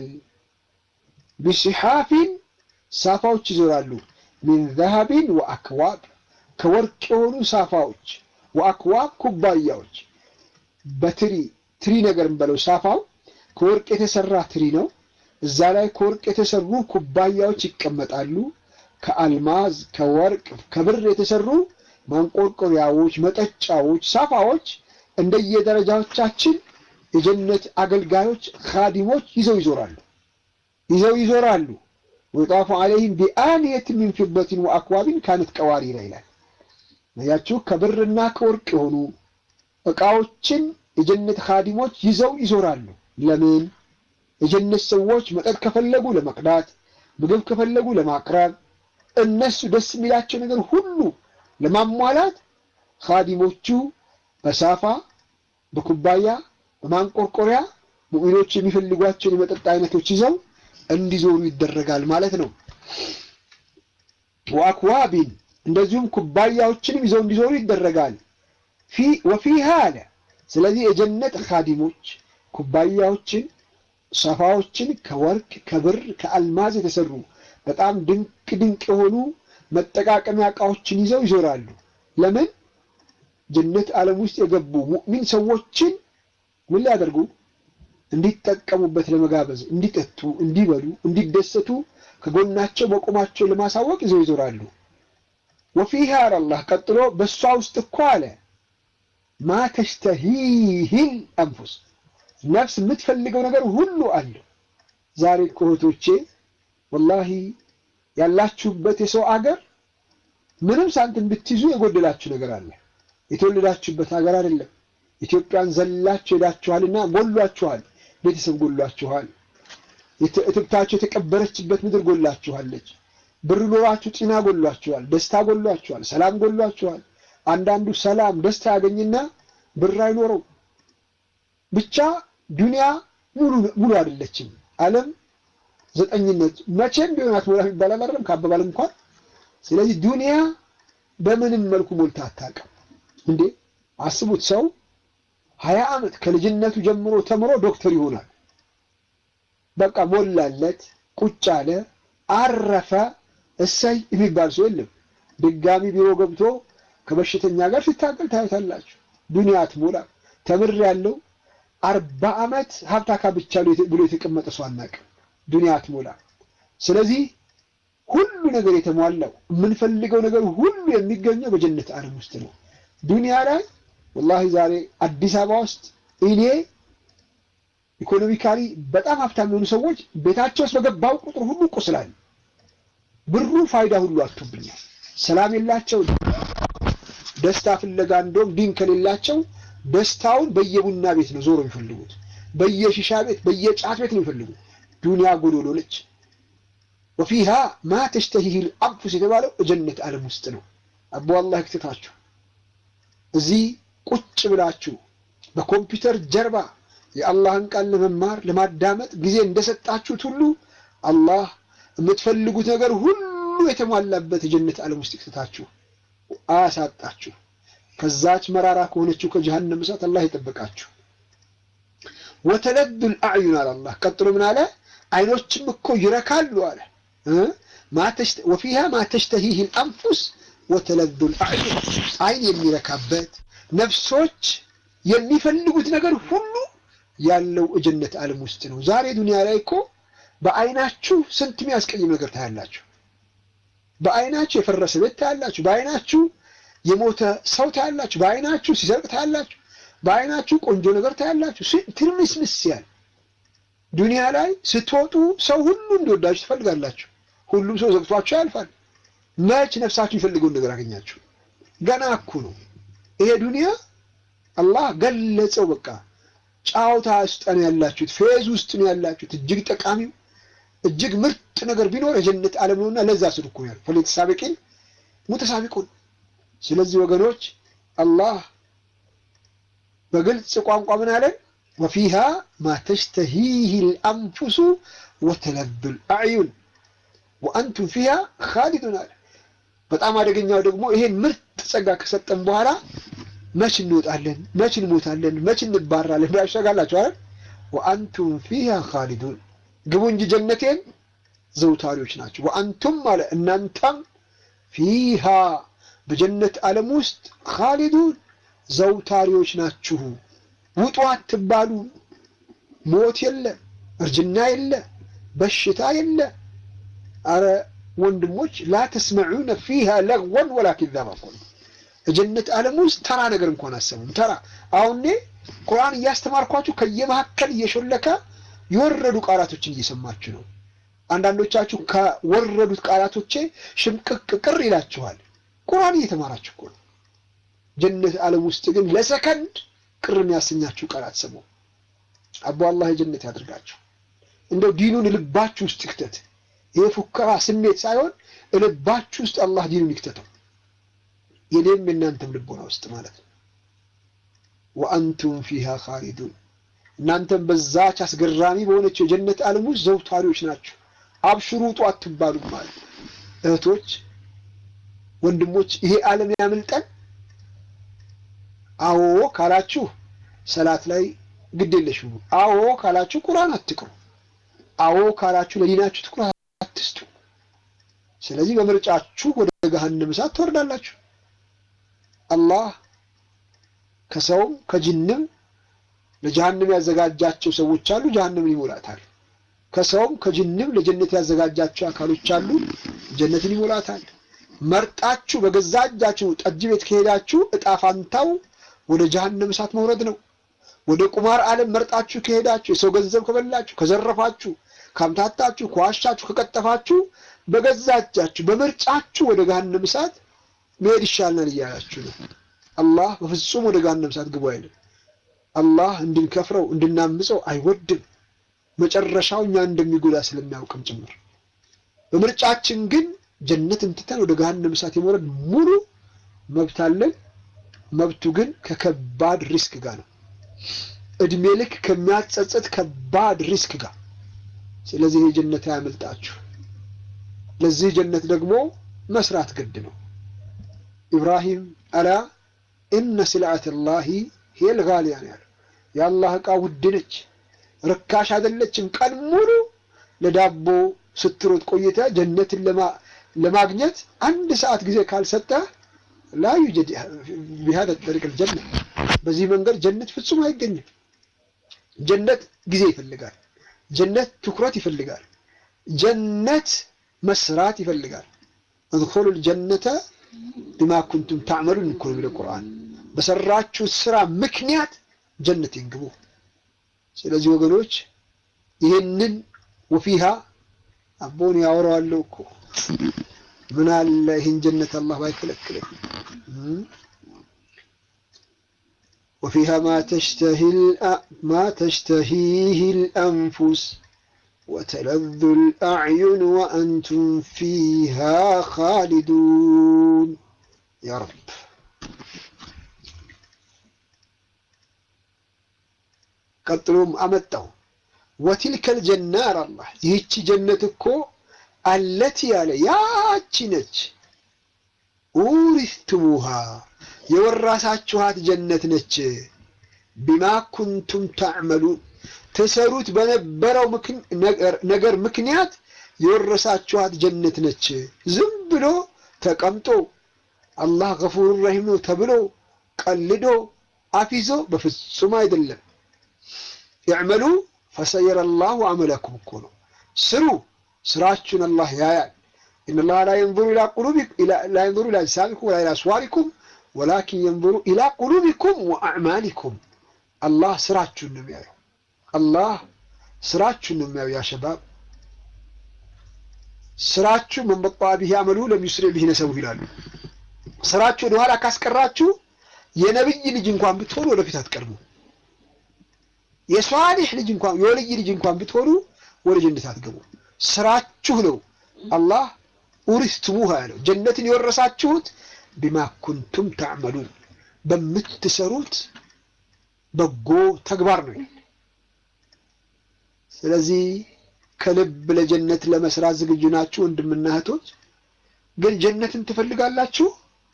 ቢሲሓፊን ሳፋዎች ይዞራሉ። ሚን ዘሀቢን ወአክዋብ ከወርቅ የሆኑ ሳፋዎች፣ ወአክዋብ ኩባያዎች በትሪ ትሪ ነገር እንበለው ሳፋው ከወርቅ የተሰራ ትሪ ነው። እዛ ላይ ከወርቅ የተሰሩ ኩባያዎች ይቀመጣሉ። ከአልማዝ ከወርቅ ከብር የተሰሩ ማንቆርቆሪያዎች፣ መጠጫዎች፣ ሳፋዎች እንደየደረጃዎቻችን የጀነት አገልጋዮች ካዲሞች ይዘው ይዞራሉ ይዘው ይዞራሉ። ወጣፉ ዐለይሂም ቢአንየት ሚን ፊደትን ወአክዋቢን ካነት ቀዋሪራ ይላል። ያችሁ ከብርና ከወርቅ የሆኑ እቃዎችን የጀነት ካዲሞች ይዘው ይዞራሉ። ለምን? የጀነት ሰዎች መጠጥ ከፈለጉ ለመቅዳት፣ ምግብ ከፈለጉ ለማቅረብ፣ እነሱ ደስ የሚላቸው ነገር ሁሉ ለማሟላት ካዲሞቹ በሳፋ በኩባያ በማንቆርቆሪያ ሙእሚኖች የሚፈልጓቸውን የመጠጥ አይነቶች ይዘው እንዲዞሩ ይደረጋል ማለት ነው። ወአክዋቢን እንደዚሁም ኩባያዎችንም ይዘው እንዲዞሩ ይደረጋል። ወፊሃ አለ። ስለዚህ የጀነት ካዲሞች ኩባያዎችን፣ ሰፋዎችን ከወርቅ ከብር ከአልማዝ የተሰሩ በጣም ድንቅ ድንቅ የሆኑ መጠቃቀሚያ እቃዎችን ይዘው ይዞራሉ። ለምን? ጀነት ዓለም ውስጥ የገቡ ሙእሚን ሰዎችን ምን ሊያደርጉ እንዲጠቀሙበት ለመጋበዝ፣ እንዲጠጡ፣ እንዲበሉ፣ እንዲደሰቱ ከጎናቸው መቆማቸው ለማሳወቅ ይዘው ይዞራሉ። ወፊሃ አላህ ቀጥሎ በእሷ ውስጥ እኮ አለ ማ ተሽተሂሂል አንፉስ ነፍስ የምትፈልገው ነገር ሁሉ አለ። ዛሬ እኮ እህቶቼ ወላሂ ያላችሁበት የሰው አገር ምንም ሳንቲም ብትይዙ የጎደላችሁ ነገር አለ። የተወለዳችሁበት ሀገር አይደለም። ኢትዮጵያን ዘላችሁ ሄዳችኋልና ጎሏችኋል። ቤተሰብ ጎሏችኋል። እትብታችሁ የተቀበረችበት ምድር ጎላችኋለች። ብር ኖሯችሁ ጤና ጎሏችኋል። ደስታ ጎሏችኋል። ሰላም ጎሏችኋል። አንዳንዱ ሰላም ደስታ ያገኝና ብር አይኖረው። ብቻ ዱንያ ሙሉ አይደለችም። ዓለም ዘጠኝነት መቼም ቢሆን አትሞላም ይባላል አይደለም ከአባባል እንኳን። ስለዚህ ዱንያ በምንም መልኩ ሞልታ አታውቅም። እንዴ አስቡት፣ ሰው ሀያ ዓመት ከልጅነቱ ጀምሮ ተምሮ ዶክተር ይሆናል። በቃ ሞላለት፣ ቁጭ አለ፣ አረፈ፣ እሰይ የሚባል ሰው የለም። ድጋሚ ቢሮ ገብቶ ከበሽተኛ ጋር ሲታገል ታዩታላችሁ። ዱንያ አትሞላም። ተምር ያለው አርባ ዓመት ሀብታ ካብቻ ብሎ የተቀመጠ ሰው አናውቅም። ዱንያ አትሞላም። ስለዚህ ሁሉ ነገር የተሟላው የምንፈልገው ነገር ሁሉ የሚገኘው በጀነት ዓለም ውስጥ ነው። ዱንያ ላይ ወላሂ ዛሬ አዲስ አበባ ውስጥ እኔ ኢኮኖሚካሊ በጣም ሀብታም የሆኑ ሰዎች ቤታቸው ውስጥ በገባው ቁጥር ሁሉ ቁስላል። ብሩ ፋይዳ ሁሉ አጥቶብኛል። ሰላም የላቸው ደስታ ፍለጋ እንደውም ዲን ከሌላቸው ደስታውን በየቡና ቤት ነው ዞሮ የሚፈልጉት፣ በየሺሻ ቤት በየጫት ቤት ነው የሚፈልጉት። ዱንያ ጎዶሎ ነች። ወፊሃ ማ ተሽተሂሂል አንፉስ የተባለው ጀነት ዓለም ውስጥ ነው። አቦ አላህ ይክተታችሁ። እዚህ ቁጭ ብላችሁ በኮምፒውተር ጀርባ የአላህን ቃል ለመማር ለማዳመጥ ጊዜ እንደሰጣችሁት ሁሉ አላህ የምትፈልጉት ነገር ሁሉ የተሟላበት የጀነት ዓለም ውስጥ ይክተታችሁ፣ አያሳጣችሁ። ከዛች መራራ ከሆነችው ከጀሃነም እሳት አላህ ይጠብቃችሁ። ወተለዱል አዕዩን አለ አላህ። ቀጥሎ ምን አለ? አይኖችም እኮ ይረካሉ አለ። ወፊሃ ማ ተሽተሂሂል አንፉስ ወተለዱል አዕዩን፣ አይን የሚረካበት ነፍሶች የሚፈልጉት ነገር ሁሉ ያለው የጀነት ዓለም ውስጥ ነው። ዛሬ ዱንያ ላይ እኮ በአይናችሁ ስንት የሚያስቀይም ነገር ታያላችሁ። በአይናችሁ የፈረሰ ቤት ታያላችሁ። በአይናችሁ የሞተ ሰው ታያላችሁ። በአይናችሁ ሲሰርቅ ታያላችሁ። በአይናችሁ ቆንጆ ነገር ታያላችሁ። ትርምስምስ ያል ዱንያ ላይ ስትወጡ ሰው ሁሉ እንዲወዳችሁ ትፈልጋላችሁ። ሁሉም ሰው ዘግቷችሁ ያልፋል። መች ነፍሳችሁ የሚፈልገውን ነገር አገኛችሁ? ገና እኮ ነው ይሄ ዱንያ። አላህ ገለጸው። በቃ ጫውታ ውስጥ ነው ያላችሁት፣ ፌዝ ውስጥ ነው ያላችሁት። እጅግ ጠቃሚው እጅግ ምርጥ ነገር ቢኖር የጀነት ዓለም ነውና ለዛ ስልኩ ያል ፈለተሳቢቂን ሙተሳቢቁን ስለዚህ ወገኖች አላህ በግልጽ ቋንቋ ምን አለን? ወፊሃ ማ ተሽተሂህ ልአንፉሱ ወተለዙ ልአዕዩን ወአንቱም ፊሃ ካሊዱን አለ። በጣም አደገኛው ደግሞ ይሄን ምርጥ ጸጋ ከሰጠን በኋላ መች እንወጣለን፣ መች እንሞታለን፣ መች እንባራለን ብላ ያሸጋላችሁ አይደል? ወአንቱም ፊሃ ካሊዱን ግቡ እንጂ ጀነቴን ዘውታሪዎች ናቸው። ወአንቱም አለ እናንተም ፊሃ በጀነት ዓለም ውስጥ ካሊዱን ዘውታሪዎች ናችሁ። ውጡ አትባሉ። ሞት የለ፣ እርጅና የለ፣ በሽታ የለ። አረ ወንድሞች ላ ተስመዑነ ፊሃ ለግወን ወላ ኪዛባ እኮ ነው። የጀነት ዓለም ውስጥ ተራ ነገር እንኳን አሰሙም። ተራ አሁን እኔ ቁርአን እያስተማርኳችሁ ከየመካከል እየሾለከ የወረዱ ቃላቶችን እየሰማችሁ ነው። አንዳንዶቻችሁ ከወረዱት ቃላቶቼ ሽምቅቅ ቅር ይላችኋል። ቁርአን እየተማራችሁ እኮ ነው። ጀነት ዓለም ውስጥ ግን ለሰከንድ ቅር የሚያሰኛችሁ ቃላት ሰሙ። አቦ አላህ የጀነት ያድርጋችሁ። እንደው ዲኑን ልባችሁ ውስጥ ይክተት። ይሄ ፉከራ ስሜት ሳይሆን ልባችሁ ውስጥ አላህ ዲኑን ይክተተው። የኔም የእናንተም ልቦና ውስጥ ማለት ነው። ወአንቱም ፊሃ ካሊዱን እናንተም በዛች አስገራሚ በሆነችው የጀነት ዓለም ውስጥ ዘውታሪዎች ናቸው። አብሽሩ ውጡ አትባሉም ማለት እህቶች፣ ወንድሞች ይሄ ዓለም ያምልጠን። አዎ ካላችሁ ሰላት ላይ ግድ የለሽ ሁኑ። አዎ ካላችሁ ቁርአን አትቅሩ። አዎ ካላችሁ ለዲናችሁ ትኩረት አትስጡ። ስለዚህ በምርጫችሁ ወደ ገሃነም እሳት ትወርዳላችሁ። አላህ ከሰውም ከጅንም ለጀሃነም ያዘጋጃቸው ሰዎች አሉ፣ ጀሃነምን ይሞላታል። ከሰውም ከጅንም ለጀነት ያዘጋጃቸው አካሎች አሉ፣ ጀነትን ይሞላታል። መርጣችሁ በገዛ እጃችሁ ጠጅ ቤት ከሄዳችሁ እጣ ፋንታው ወደ ጀሃነም እሳት መውረድ ነው። ወደ ቁማር ዓለም መርጣችሁ ከሄዳችሁ የሰው ገንዘብ ከበላችሁ፣ ከዘረፋችሁ፣ ካምታታችሁ፣ ከዋሻችሁ፣ ከቀጠፋችሁ በገዛ እጃችሁ በምርጫችሁ ወደ ገሃነም እሳት መሄድ ይሻልናል እያላችሁ ነው። አላህ በፍጹም ወደ ገሃነም እሳት ግቡ አይልም። አላህ እንድንከፍረው እንድናምፀው አይወድም። መጨረሻው እኛን እንደሚጎዳ ስለሚያውቅም ጭምር። በምርጫችን ግን ጀነትን ትተን ወደ ገሃነም እሳት የመውረድ ሙሉ መብት አለን። መብቱ ግን ከከባድ ሪስክ ጋር ነው። እድሜ ልክ ከሚያጸጽት ከባድ ሪስክ ጋር። ስለዚህ ይህ ጀነት አያመልጣችሁ። ለዚህ ጀነት ደግሞ መስራት ግድ ነው። ኢብራሂም አላ ኢነ ስልዓት ላሂ ሄል ጋሊያ ነው ያለው። የአላህ ዕቃ ውድ ነች፣ ርካሽ አይደለችም። ቀን ሙሉ ለዳቦ ስትሮጥ ቆይተ ጀነትን ለማግኘት አንድ ሰዓት ጊዜ ካልሰጠ ላ ዩጀድ ቢሃደ ጠሪቅ ልጀነት በዚህ መንገድ ጀነት ፍጹም አይገኝም። ጀነት ጊዜ ይፈልጋል። ጀነት ትኩረት ይፈልጋል። ጀነት መስራት ይፈልጋል። እድኹሉ ልጀነተ ቢማ ኩንቱም ታዕመሉን እኮ ነው የሚለው ቁርአን። በሰራችሁ ስራ ምክንያት ጀነት ይንግቡ። ስለዚህ ወገኖች ይህንን ወፊሃ አቦን ያወራዋለሁ እኮ ምን አለ ይህን ጀነት አላህ ባይከለክለኝ። ወፊሃ ማ ተሽተሂህ ልአንፉስ ወተለዙ ልአዕዩን ወአንቱም ፊሃ ካሊዱን ያ ረብ ቀጥሎም አመጣው ወቲልከል ጀና አላህ ይህቺ ጀነት እኮ አለቲ ያለ ያቺ ነች ኡሪስትሙሃ የወራሳችኋት ጀነት ነች ቢማ ኩንቱም ታዕመሉን ትሰሩት በነበረው ነገር ምክንያት የወረሳችኋት ጀነት ነች። ዝም ብሎ ተቀምጦ አላህ ገፉር ረሂም ነው ተብሎ ቀልዶ አፊዞ በፍጹም አይደለም። ይዕመሉ ፈሰየረ ላሁ አመለኩም እኮ ነው። ስሩ፣ ስራችሁን አላህ ያያል። ኢነላህ ላ የንظሩ ላ የንظሩ ኢላ አጅሳሚኩም ወላ ኢላ አስዋሪኩም ወላኪን የንظሩ ኢላ ቁሉቢኩም ወአዕማሊኩም። አላህ ስራችሁን ነው የሚያየው። አላህ ስራችሁን ነው የሚያየው። ያ ሸባብ ስራችሁ መን በጣ ቢሂ አመሉ ለም ዩስሪ ቢሂ ነሰቡ ይላሉ። ስራችሁ ወደኋላ ካስቀራችሁ የነብይ ልጅ እንኳን ብትሆኑ ወደፊት አትቀድሙ። የሷሊህ ልጅ እንኳን የወልይ ልጅ እንኳን ብትሆኑ ወደ ጀነት አትገቡ። ስራችሁ ነው አላህ ኡሪስትሙሃ ያለው ጀነትን የወረሳችሁት ቢማ ኩንቱም ተዕመሉን በምትሰሩት በጎ ተግባር ነው። ስለዚህ ከልብ ለጀነት ለመስራት ዝግጁ ናችሁ ወንድምና እህቶች? ግን ጀነትን ትፈልጋላችሁ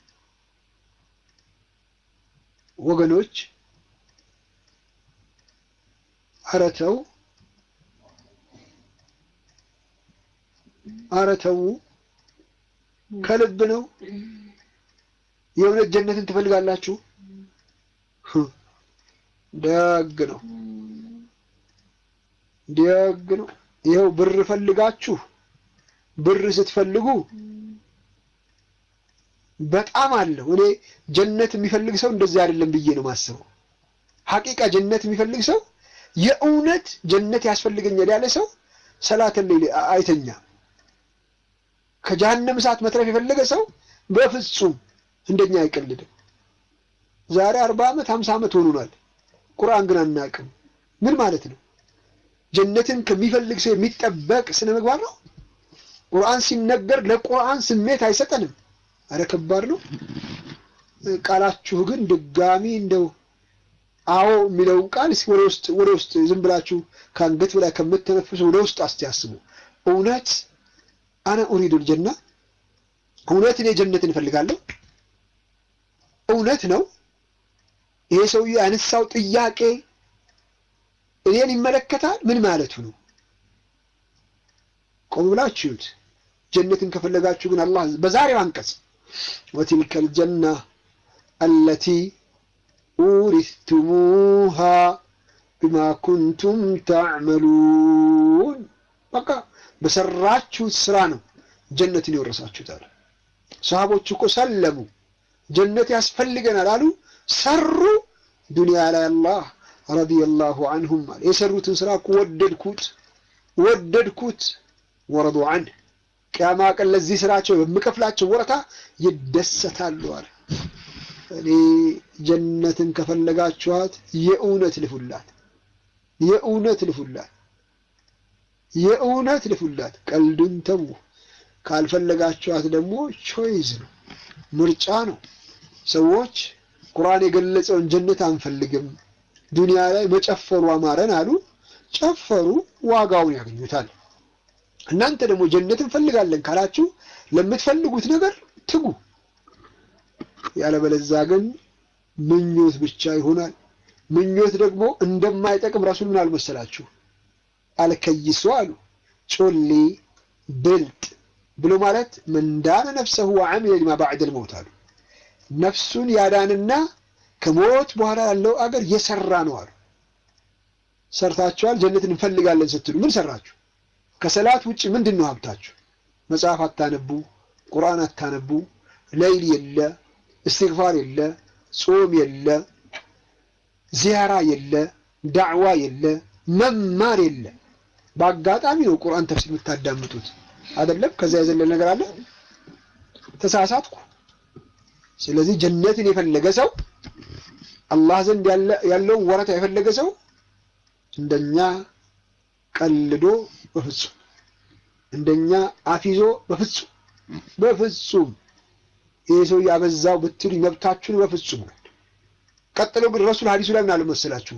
ወገኖች? ኧረ ተው፣ ኧረ ተው። ከልብ ነው የእውነት ጀነትን ትፈልጋላችሁ? ደግ ነው ደግ ነው። ይኸው ብር ፈልጋችሁ ብር ስትፈልጉ በጣም አለው። እኔ ጀነት የሚፈልግ ሰው እንደዚህ አይደለም ብዬ ነው ማስበው። ሐቂቃ ጀነት የሚፈልግ ሰው የእውነት ጀነት ያስፈልገኛል ያለ ሰው ሰላተን ሌሊ አይተኛ። ከጀሃነም እሳት መትረፍ የፈለገ ሰው በፍጹም እንደኛ አይቀልድም። ዛሬ አርባ ዓመት ሀምሳ ዓመት ሆኖናል። ቁርአን ግን አናውቅም። ምን ማለት ነው? ጀነትን ከሚፈልግ ሰው የሚጠበቅ ስነ ምግባር ነው። ቁርአን ሲነገር ለቁርአን ስሜት አይሰጠንም። አረ ከባድ ነው። ቃላችሁ ግን ድጋሚ እንደው አዎ የሚለውን ቃል ወደ ውስጥ ወደ ውስጥ ዝም ብላችሁ ከአንገት በላይ ከምትነፍሱ ወደ ውስጥ አስተያስቡ። እውነት አነ ኡሪዱል ጀና፣ እውነት እኔ ጀነትን እፈልጋለሁ። እውነት ነው ይሄ ሰውዬ ያነሳው ጥያቄ እኔን ይመለከታል? ምን ማለቱ ነው? ቆም ብላችሁ እዩት። ጀነትን ከፈለጋችሁ ግን አላህ በዛሬው አንቀጽ ወቲልከል ጀና አለቲ ኡሪቱሙሃ ቢማ ኩንቱም ተዕመሉን። በቃ በሰራችሁት ስራ ነው ጀነትን የወረሳችሁት አለ። ሰሃቦች እኮ ሰለሙ፣ ጀነት ያስፈልገናል አሉ፣ ሰሩ። ዱንያ ላይ አላህ ረዲየላሁ አንሁም አለ የሰሩትን ስራ እኮ ወደድኩት ወደድኩት ወረዱ አንህ ቅያማ ቀን ለዚህ ስራቸው በምከፍላቸው ወረታ ይደሰታሉ አለ። እኔ ጀነትን ከፈለጋችኋት የእውነት ልፉላት፣ የእውነት ልፉላት፣ የእውነት ልፉላት። ቀልዱን ተዉ። ካልፈለጋችኋት ደግሞ ቾይዝ ነው፣ ምርጫ ነው። ሰዎች ቁርአን የገለጸውን ጀነት አንፈልግም ዱንያ ላይ መጨፈሩ አማረን አሉ። ጨፈሩ፣ ዋጋውን ያገኙታል። እናንተ ደግሞ ጀነት እንፈልጋለን ካላችሁ ለምትፈልጉት ነገር ትጉ። ያለበለዛ ግን ምኞት ብቻ ይሆናል። ምኞት ደግሞ እንደማይጠቅም ረሱል ምን አልመሰላችሁ? አልከይሱ አሉ ጮሌ ብልጥ ብሎ ማለት መንዳነ ነፍሰሁ ወዐሚለ ሊማ ባዕደል መውት አሉ። ነፍሱን ያዳንና ከሞት በኋላ ያለው አገር የሰራ ነው አሉ። ሰርታችኋል፣ ጀነትን እንፈልጋለን ስትሉ ምን ሰራችሁ? ከሰላት ውጭ ምንድን ነው ሀብታችሁ? መጽሐፍ አታነቡ፣ ቁርአን አታነቡ፣ ለይል የለ፣ እስትግፋር የለ፣ ጾም የለ፣ ዚያራ የለ፣ ዳዕዋ የለ፣ መማር የለ። በአጋጣሚ ነው ቁርአን ተፍሲር የምታዳምጡት አይደለም። ከዛ የዘለለ ነገር አለ? ተሳሳትኩ። ስለዚህ ጀነትን የፈለገ ሰው አላህ ዘንድ ያለውን ወረታ የፈለገ ሰው እንደኛ ቀልዶ በፍጹም እንደኛ አፊዞ በፍጹም በፍጹም ይሄ ሰው ያበዛው ብትሉ መብታችሁን በፍጹም ነው። ቀጥሎ ግን ረሱል ሐዲሱ ላይ ምን አለ መሰላችሁ?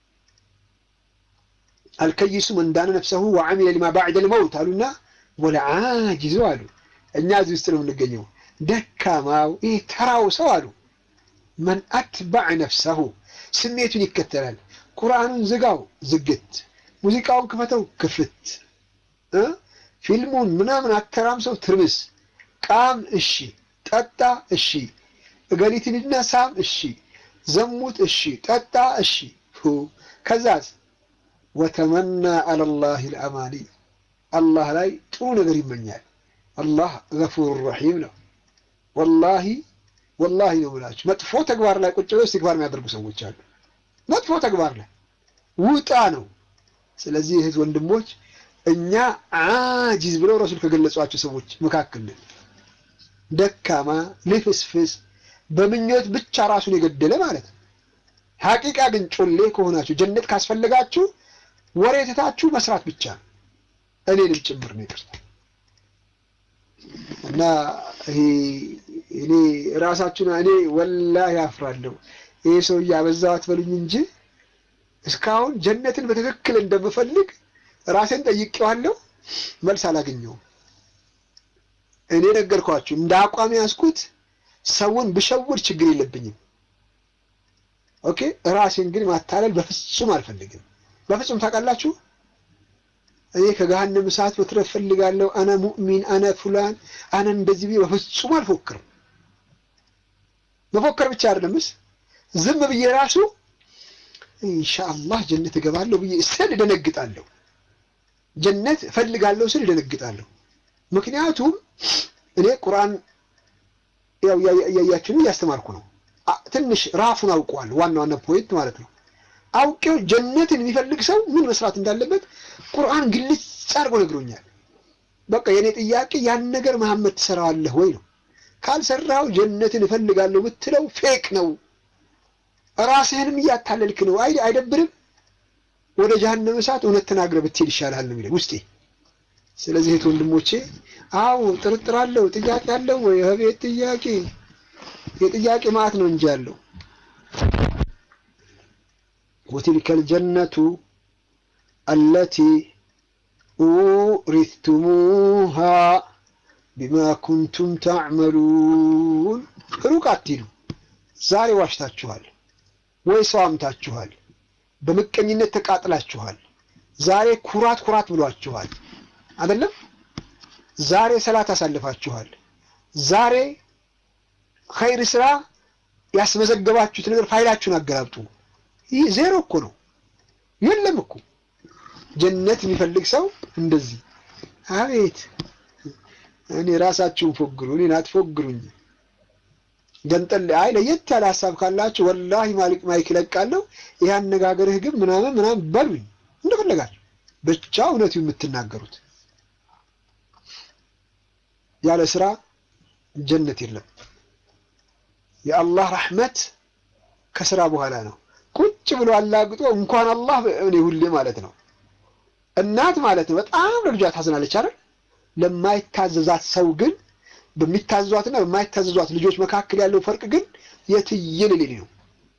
አልከይሱ መን ዳነ ነፍሰሁ ወዐሚለ ሊማ ባዕደል መውት አሉና ወለዓጂዙ አሉ። እኛ እዚህ ውስጥ ነው የምንገኘው። ደካማው ይሄ ተራው ሰው አሉ መን አትባዕ ነፍሰሁ ስሜቱን ይከተላል። ቁርአኑን ዝጋው ዝግት፣ ሙዚቃውን ክፈተው ክፍት፣ ፊልሙን ምናምን አተራምሰው ትርምስ፣ ቃም እሺ፣ ጠጣ እሺ፣ እገሊትን ሂድና ሳም እሺ፣ ዘሙት እሺ፣ ጠጣ እሺ። ከዛስ ወተመና አለላህ ልአማኒ አላህ ላይ ጥሩ ነገር ይመኛል። አላህ ገፉር ረሒም ነው። ወላሂ ወላሂ ነው ብላችሁ መጥፎ ተግባር ላይ ቁጭ ብለው ኢስቲግፋር የሚያደርጉ ሰዎች አሉ። መጥፎ ተግባር ላይ ውጣ ነው። ስለዚህ እህት ወንድሞች፣ እኛ አጂዝ ብለው ረሱል ከገለጿቸው ሰዎች መካከል ነን። ደካማ ልፍስፍስ፣ በምኞት ብቻ ራሱን የገደለ ማለት ነው። ሐቂቃ ግን ጮሌ ከሆናችሁ ጀነት ካስፈለጋችሁ ወሬ ትታችሁ መስራት ብቻ ነው። እኔንም ጭምር ነው ይቅርታ እና ይሄ እኔ ራሳችሁን እኔ ወላሂ አፍራለሁ። ይሄ ሰውዬ አበዛው አትበሉኝ እንጂ እስካሁን ጀነትን በትክክል እንደምፈልግ ራሴን ጠይቄዋለሁ፣ መልስ አላገኘውም። እኔ ነገርኳችሁ፣ እንደ አቋም ያዝኩት ሰውን ብሸውድ ችግር የለብኝም። ኦኬ፣ ራሴን ግን ማታለል በፍጹም አልፈልግም። በፍጹም ታውቃላችሁ። እኔ ከገሃነም እሳት መትረፍ ፈልጋለሁ። አነ ሙእሚን፣ አነ ፉላን፣ አነ እንደዚህ ብዬ በፍጹም አልፎክርም። መፎከር ብቻ አይደለምስ ዝም ብዬ ራሱ ኢንሻአላህ ጀነት እገባለሁ ብዬ ስል እደነግጣለሁ። ጀነት እፈልጋለሁ ስል እደነግጣለሁ። ምክንያቱም እኔ ቁርአን ያው እያያችሁ ነው እያስተማርኩ ነው። ትንሽ ራፉን አውቀዋለሁ፣ ዋና ዋና ፖይንት ማለት ነው። አውቄው ጀነትን የሚፈልግ ሰው ምን መስራት እንዳለበት ቁርአን ግልጽ አድርጎ ነግሮኛል። በቃ የኔ ጥያቄ ያን ነገር መሐመድ ትሰራዋለህ ወይ ነው። ካልሰራው ጀነትን እፈልጋለሁ ብትለው ፌክ ነው፣ ራስህንም እያታለልክ ነው። አይ አይደብርም? ወደ ጀሃነም እሳት እውነት ተናግረህ ብትሄድ ይሻልሃል ነው የሚለኝ ውስጤ። ስለዚህ እህት ወንድሞቼ፣ አዎ ጥርጥር አለው፣ ጥያቄ አለው ወይ? አቤት ጥያቄ! የጥያቄ ማዕት ነው እንጂ ያለው ወቲልከል ጀነቱ አለቲ ኡሪቱሙሃ ቢማ ኩንቱም ተዕመሉን። ሩቅ አትሂዱ። ዛሬ ዋሽታችኋል ወይ ሰው አምታችኋል፣ በምቀኝነት ተቃጥላችኋል። ዛሬ ኩራት ኩራት ብሏችኋል አይደለም? ዛሬ ሰላት አሳልፋችኋል። ዛሬ ኸይር ስራ ያስመዘገባችሁት ነገር ፋይላችሁን አገላብጡ። ይህ ዜሮ እኮ ነው፣ የለም እኮ ጀነት የሚፈልግ ሰው እንደዚህ አቤት እኔ ራሳችሁን ፎግሩ፣ እኔን አትፎግሩኝ። ገንጠል አይ ለየት ያለ ሀሳብ ካላችሁ ወላሂ ማሊክ ማይክ ይለቃለሁ። ይህ አነጋገርህ ግን ምናምን ምናምን በሉኝ እንደፈለጋችሁ፣ ብቻ እውነቱ የምትናገሩት ያለ ስራ ጀነት የለም። የአላህ ረሕመት ከስራ በኋላ ነው። ቁጭ ብሎ አላግጦ እንኳን አላህ እኔ ሁሌ ማለት ነው እናት ማለት ነው በጣም ለልጇ ታዝናለች አይደል? ለማይታዘዛት ሰው ግን በሚታዘዟትና በማይታዘዟት ልጆች መካከል ያለው ፈርቅ ግን የትየለሌ ነው።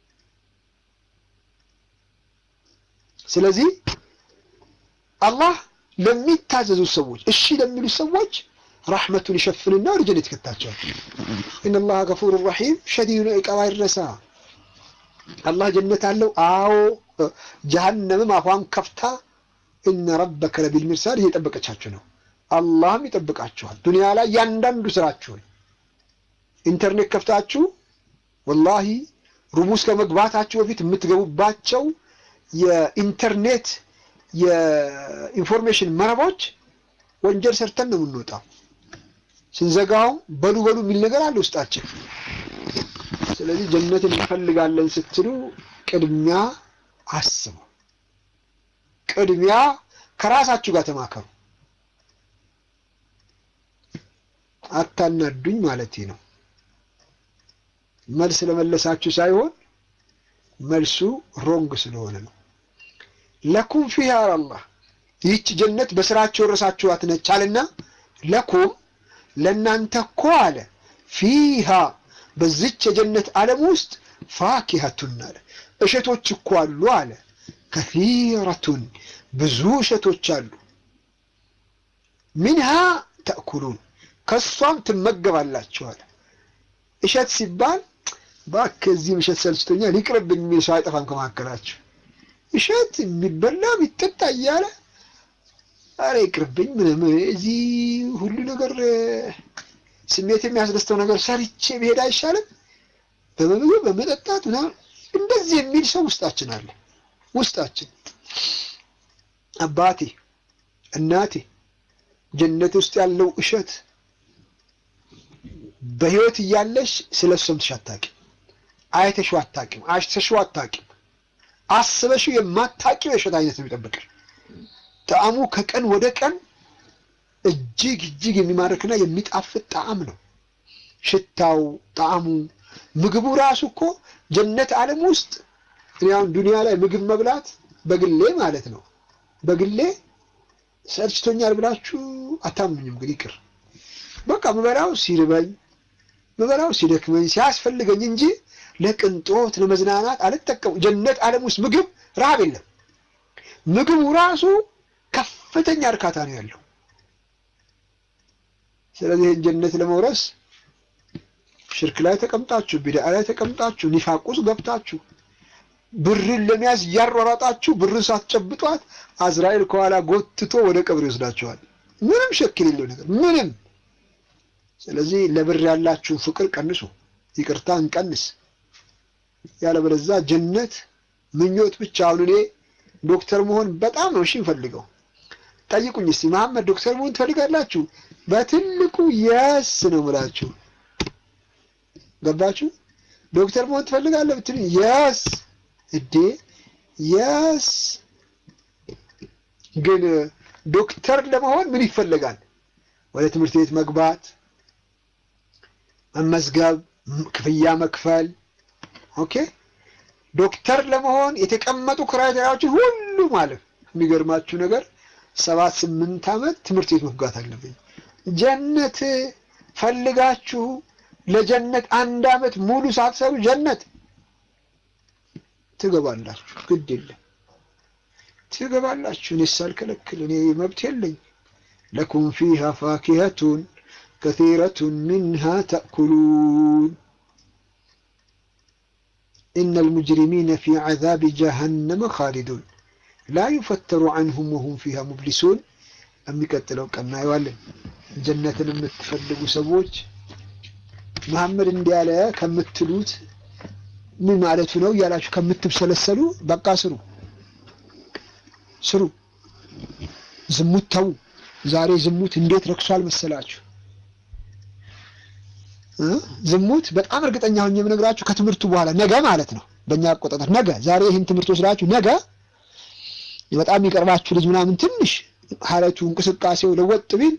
ስለዚህ አላህ ለሚታዘዙ ሰዎች እሺ ለሚሉ ሰዎች ረሕመቱን ይሸፍንና ወደ ጀነት ይከታቸዋል። ኢነላህ ገፉር ረሒም ሸዲዱ ኢቃባ ይረሳ አላህ ጀነት አለው። አዎ ጀሀነምም አፏን ከፍታ እነ ረበከ ለቢል ሚርሳድ እየጠበቀቻችሁ ነው። አላህም ይጠብቃችኋል። ዱንያ ላይ ያንዳንዱ ስራችሁን ኢንተርኔት ከፍታችሁ ወላሂ ሩም ውስጥ ከመግባታችሁ በፊት የምትገቡባቸው የኢንተርኔት የኢንፎርሜሽን መረቦች ወንጀል ሰርተን ነው የምንወጣው። ስንዘጋው በሉ በሉ የሚል ነገር አለ ውስጣችን። ስለዚህ ጀነትን እንፈልጋለን ስትሉ ቅድሚያ አስቡ። ቅድሚያ ከራሳችሁ ጋር ተማከሩ። አታናዱኝ ማለት ነው። መልስ ለመለሳችሁ ሳይሆን መልሱ ሮንግ ስለሆነ ነው። ለኩም ፊሃ አላህ ይህች ጀነት በስራችሁ ወረሳችኋት ነች አለና ለኩም ለእናንተ እኮ አለ ፊሃ በዚች የጀነት ዓለም ውስጥ ፋኪሀቱን አለ እሸቶች እኮ አሉ አለ ከሲረቱን ብዙ እሸቶች አሉ ሚንሃ ተእኩሉን ከሷም ትመገባላችሁ አለ እሸት ሲባል እባክህ እዚህም እሸት ሰልችቶኛል ይቅርብኝ የሚል ሰው አይጠፋም ከመካከላችሁ እሸት የሚበላ የሚጠጣ እያለ አረ ይቅርብኝ ምንም እዚህ ሁሉ ነገር ስሜት የሚያስደስተው ነገር ሰርቼ ብሄድ አይሻልም? በመመገብ በመጠጣት ምናምን እንደዚህ የሚል ሰው ውስጣችን አለ። ውስጣችን አባቴ እናቴ ጀነት ውስጥ ያለው እሸት በህይወት እያለሽ ስለ እሱ ሰምተሽ አታውቂም፣ አይተሽው አታውቂም፣ አሽተሽው አታውቂም፣ አስበሽው የማታውቂው የእሸት አይነት ነው የሚጠብቅሽ። ጣዕሙ ከቀን ወደ ቀን እጅግ እጅግ የሚማርክና የሚጣፍጥ ጣዕም ነው። ሽታው፣ ጣዕሙ፣ ምግቡ ራሱ እኮ ጀነት ዓለም ውስጥ እኔ አሁን ዱንያ ላይ ምግብ መብላት በግሌ ማለት ነው በግሌ ሰልችቶኛል ብላችሁ አታምኑኝም። ግን ይቅር በቃ ምበላው ሲርበኝ ምበላው ሲደክመኝ ሲያስፈልገኝ እንጂ ለቅንጦት ለመዝናናት አልጠቀሙ። ጀነት ዓለም ውስጥ ምግብ ረሃብ የለም። ምግቡ ራሱ ከፍተኛ እርካታ ነው ያለው። ስለዚህ ይህን ጀነት ለመውረስ ሽርክ ላይ ተቀምጣችሁ፣ ቢድዓ ላይ ተቀምጣችሁ፣ ኒፋቅ ውስጥ ገብታችሁ ብርን ለመያዝ እያሯሯጣችሁ ብርን ሳትጨብጧት አዝራኤል ከኋላ ጎትቶ ወደ ቀብር ይወስዳችኋል። ምንም ሸክ የሌለው ነገር ምንም። ስለዚህ ለብር ያላችሁን ፍቅር ቀንሱ፣ ይቅርታ እንቀንስ። ያለበለዚያ ጀነት ምኞት ብቻ። አሁን እኔ ዶክተር መሆን በጣም ነው እሺ እንፈልገው። ጠይቁኝ እስቲ መሐመድ ዶክተር መሆን ትፈልጋላችሁ? በትልቁ የስ ነው የምላችሁ። ገባችሁ? ዶክተር መሆን ትፈልጋለህ ብትሉኝ የስ እዴ የስ። ግን ዶክተር ለመሆን ምን ይፈለጋል? ወደ ትምህርት ቤት መግባት፣ መመዝገብ፣ ክፍያ መክፈል። ኦኬ ዶክተር ለመሆን የተቀመጡ ክራይቴሪያዎችን ሁሉ ማለት የሚገርማችሁ ነገር ሰባት ስምንት ዓመት ትምህርት ቤት መግባት አለብኝ። ጀነት ፈልጋችሁ ለጀነት አንድ ዓመት ሙሉ ሳትሰሩ ጀነት ትገባላችሁ። ግድ የለም ትገባላችሁ። እኔ ሳልከለክል እኔ መብት የለኝ። ለኩም ፊሃ ፋኪሀቱን ከሲረቱን ሚንሃ ተእኩሉን ኢነል ሙጅሪሚነ ፊ ዐዛቢ ጀሀነመ ኻሊዱን ላ ዩፈተሩ ዐንሁም ወሁም ፊሃ ሙብሊሱን። የሚቀጥለው ቀን እናየዋለን። ጀነትን የምትፈልጉ ሰዎች መሐመድ እንዲህ ያለ ከምትሉት ምን ማለቱ ነው እያላችሁ ከምትብሰለሰሉ በቃ ስሩ ስሩ። ዝሙት ተዉ። ዛሬ ዝሙት እንዴት ረክሷል መሰላችሁ? ዝሙት በጣም እርግጠኛ ሆኜ የምነግራችሁ ከትምህርቱ በኋላ ነገ ማለት ነው፣ በእኛ አቆጣጠር ነገ። ዛሬ ይህን ትምህርት ወስዳችሁ ነገ በጣም የሚቀርባችሁ ልጅ ምናምን ትንሽ ሀለቱ እንቅስቃሴው ለወጥ ቢል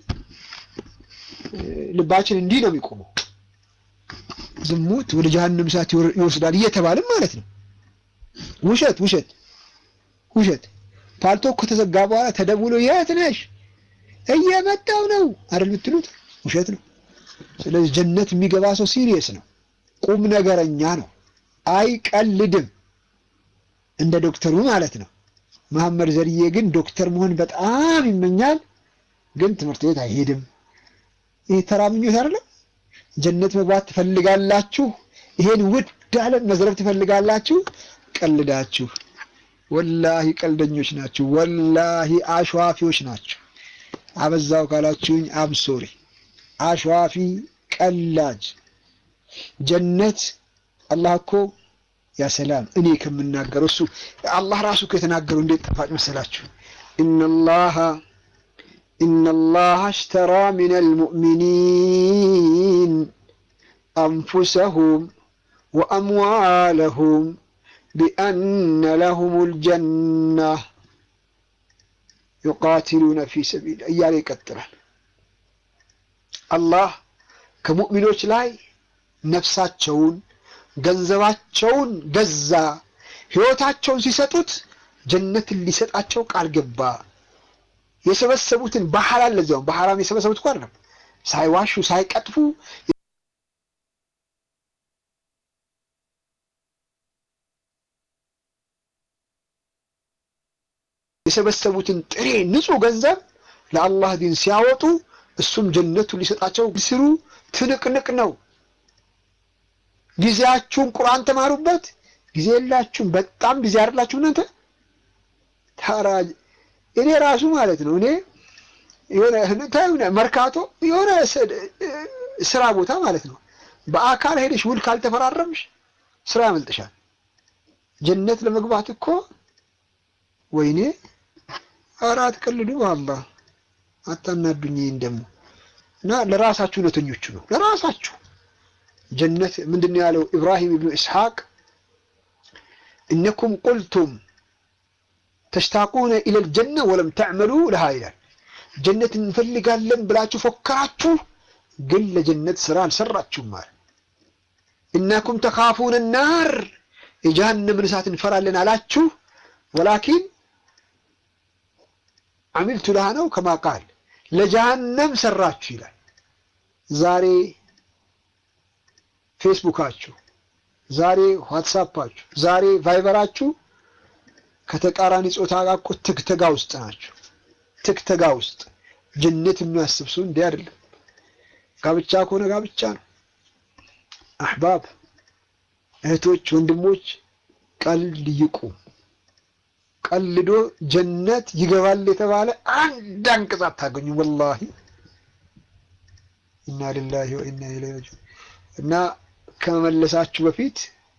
ልባችን እንዲህ ነው የሚቆመው። ዝሙት ወደ ጀሀነም እሳት ይወስዳል እየተባለም ማለት ነው። ውሸት ውሸት ውሸት። ፓልቶ ከተዘጋ በኋላ ተደውሎ የት ነሽ እየመጣው ነው አይደል የምትሉት? ውሸት ነው። ስለዚህ ጀነት የሚገባ ሰው ሲሪየስ ነው፣ ቁም ነገረኛ ነው፣ አይቀልድም። እንደ ዶክተሩ ማለት ነው። መሐመድ ዘርዬ ግን ዶክተር መሆን በጣም ይመኛል፣ ግን ትምህርት ቤት አይሄድም። ይሄ ተራ ምኞት አይደለም። ጀነት መግባት ትፈልጋላችሁ፣ ይሄን ውድ ዓለም መዝረፍ ትፈልጋላችሁ። ቀልዳችሁ፣ ወላሂ ቀልደኞች ናችሁ፣ ወላሂ አሸዋፊዎች ናችሁ። አበዛው ካላችሁኝ አብሶሪ አሸዋፊ ቀላጅ። ጀነት አላህ እኮ ያ ሰላም እኔ ከምናገረው እሱ አላህ ራሱ እኮ የተናገረው እንዴት ጣፋጭ መሰላችሁ? ኢነላሃ ኢነላሃ አሽተራ ሚነል ሙእሚኒን አንፉሰሁም ወአምዋለሁም ቢአነ ለሁሙል ጀና ዩቃቲሉነ ፊ ሰቢል እያለ ይቀጥላል። አላህ ከሙእሚኖች ላይ ነፍሳቸውን ገንዘባቸውን ገዛ። ሕይወታቸውን ሲሰጡት ጀነትን ሊሰጣቸው ቃል ገባ። የሰበሰቡትን በሐላል ለዚያውም በሐራም የሰበሰቡት እኮ አይደለም፣ ሳይዋሹ ሳይቀጥፉ የሰበሰቡትን ጥሬ ንጹሕ ገንዘብ ለአላህ ዲን ሲያወጡ እሱም ጀነቱን ሊሰጣቸው ሲሉ ትንቅንቅ ነው። ጊዜያችሁን ቁርአን ተማሩበት። ጊዜ የላችሁም። በጣም ጊዜ አይደላችሁ እናንተ። ታራ እኔ ራሱ ማለት ነው እኔ የሆነ መርካቶ የሆነ ስራ ቦታ ማለት ነው በአካል ሄደሽ ውል ካልተፈራረምሽ ስራ ያመልጥሻል። ጀነት ለመግባት እኮ ወይኔ ኧረ አትቀልዱ፣ አላህ አታናዱኝ። ይህን ደግሞ እና ለራሳችሁ እውነተኞቹ ነው ለራሳችሁ ጀነት ምንድን ነው ያለው ኢብራሂም ኢብኑ ኢስሐቅ እነኩም ቁልቱም ተሽታቁነ ኢለል ጀነ ወለም ተዕመሉ ለሃ ይላል። ጀነት እንፈልጋለን ብላችሁ ፎከራችሁ፣ ግን ለጀነት ስራ አልሰራችሁም ማለት እናኩም ተኻፉነ ናር የጀሃነምን እሳት እንፈራለን አላችሁ፣ ወላኪን አሚልቱ ለሃ ነው ከማ ቃል ለጀሃነም ሰራችሁ ይላል። ዛሬ ፌስቡካችሁ፣ ዛሬ ዋትሳፓችሁ፣ ዛሬ ቫይበራችሁ ከተቃራኒ ጾታ ጋር እኮ ትግተጋ ውስጥ ናቸው። ትግተጋ ውስጥ ጀነት የሚያስብ ሰው እንዲህ አይደለም። ጋብቻ ከሆነ ጋብቻ ነው። አሕባብ እህቶች፣ ወንድሞች ቀልድ ይቁም። ቀልዶ ጀነት ይገባል የተባለ አንድ አንቀጽ አታገኙም። ወላሂ ኢና ሊላሂ ወኢና ኢለይሂ ራጂዑን። እና ከመመለሳችሁ በፊት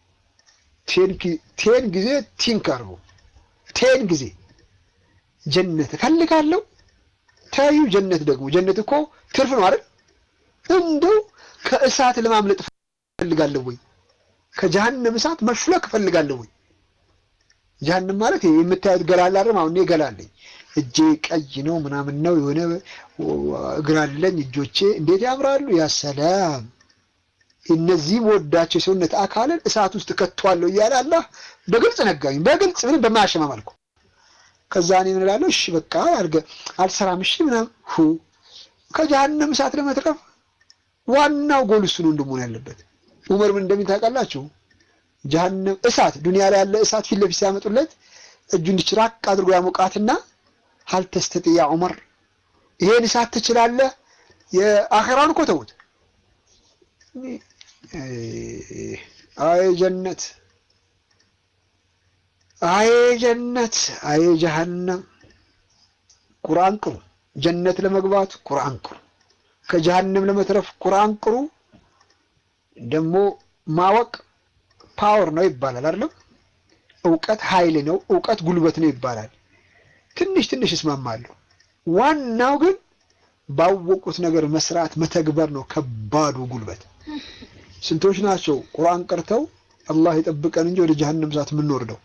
ቴን ጊዜ ቲንክ አድርጉ። ቴን ጊዜ ጀነት እፈልጋለሁ። ተዩ ጀነት ደግሞ ጀነት እኮ ትርፍ ነው አይደል? እንደው ከእሳት ለማምለጥ እፈልጋለሁ ወይ ከጀሃነም እሳት መሽለክ እፈልጋለሁ ወይ? ጀሃነም ማለት የምታዩት ገላላ አይደል? አሁን እኔ ገላለኝ እጄ ቀይ ነው ምናምን ነው የሆነ እግር አለኝ እጆቼ እንዴት ያምራሉ! ያ ሰላም እነዚህ ወዳቸው የሰውነት አካልን እሳት ውስጥ ከቷለሁ እያለ አላህ በግልጽ ነጋኝ። በግልጽ ምንም በማያሸማ መልኩ ከዛ እኔ ምን እላለሁ? እሺ በቃ አልሰራም፣ እሺ ምናምን ሁ ከጀሃነም እሳት ለመትረፍ ዋናው ጎል እሱ ነው እንደመሆን ያለበት። ዑመር ምን እንደሚል ታውቃላችሁ? ጀሃነም እሳት ዱንያ ላይ ያለ እሳት ፊት ለፊት ሲያመጡለት እጁ እንዲች ራቅ አድርጎ ያሞቃትና ሀል ተስተጢያ ዑመር ይሄን እሳት ትችላለህ? የአኺራውን እኮ ተውት። አይ ጀነት፣ አይ ጀነት፣ አይ ጀሃነም። ቁርአን ቅሩ። ጀነት ለመግባት ቁርአን ቅሩ። ከጀሃነም ለመትረፍ ቁርአን ቅሩ። ደግሞ ማወቅ ፓወር ነው ይባላል አይደለም? እውቀት ኃይል ነው፣ እውቀት ጉልበት ነው ይባላል። ትንሽ ትንሽ እስማማለሁ። ዋናው ግን ባወቁት ነገር መስራት መተግበር ነው ከባዱ ጉልበት። ስንቶች ናቸው ቁርአን ቀርተው አላህ ይጠብቀን እንጂ ወደ ጀሀነም እሳት የምንወርደው?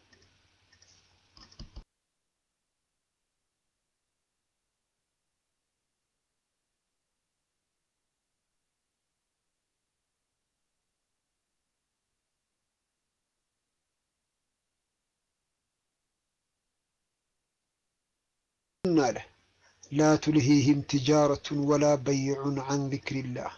አለ ላ ቱልሂህም ትጃረቱን ወላ በይዑን አን ዚክሪላህ።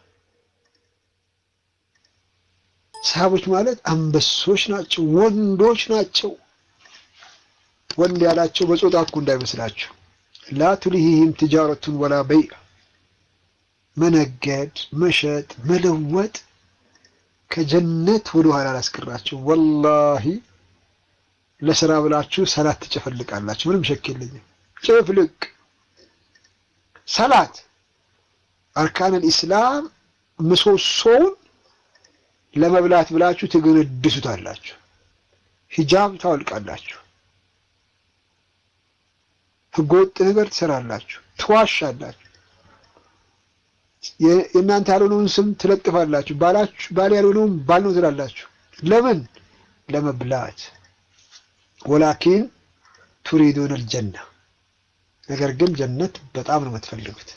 ሰሃቦች ማለት አንበሶች ናቸው፣ ወንዶች ናቸው። ወንድ ያላቸው በጾታ እኮ እንዳይመስላችሁ። ላ ቱልሂህም ትጃረቱን ወላ በይዕ፣ መነገድ፣ መሸጥ፣ መለወጥ ከጀነት ወደ ኋላ አላስቀራቸው። ወላሂ ለስራ ብላችሁ ሰላት ትጨፈልቃላችሁ። ምንም ሸክ የለኝም። ጭፍልቅ ሰላት አርካነል ኢስላም ምሰሶውን ለመብላት ብላችሁ ትገነድሱታላችሁ። ሂጃብ ታወልቃላችሁ። ህገወጥ ነገር ትሰራላችሁ፣ ትዋሻላችሁ። የእናንተ ያልሆነውን ስም ትለጥፋላችሁ። ባላችሁ ባል ያልሆነውን ባል ነው ትላላችሁ። ለምን? ለመብላት። ወላኪን ቱሪዱን አልጀና ነገር ግን ጀነት በጣም ነው የምትፈልጉት።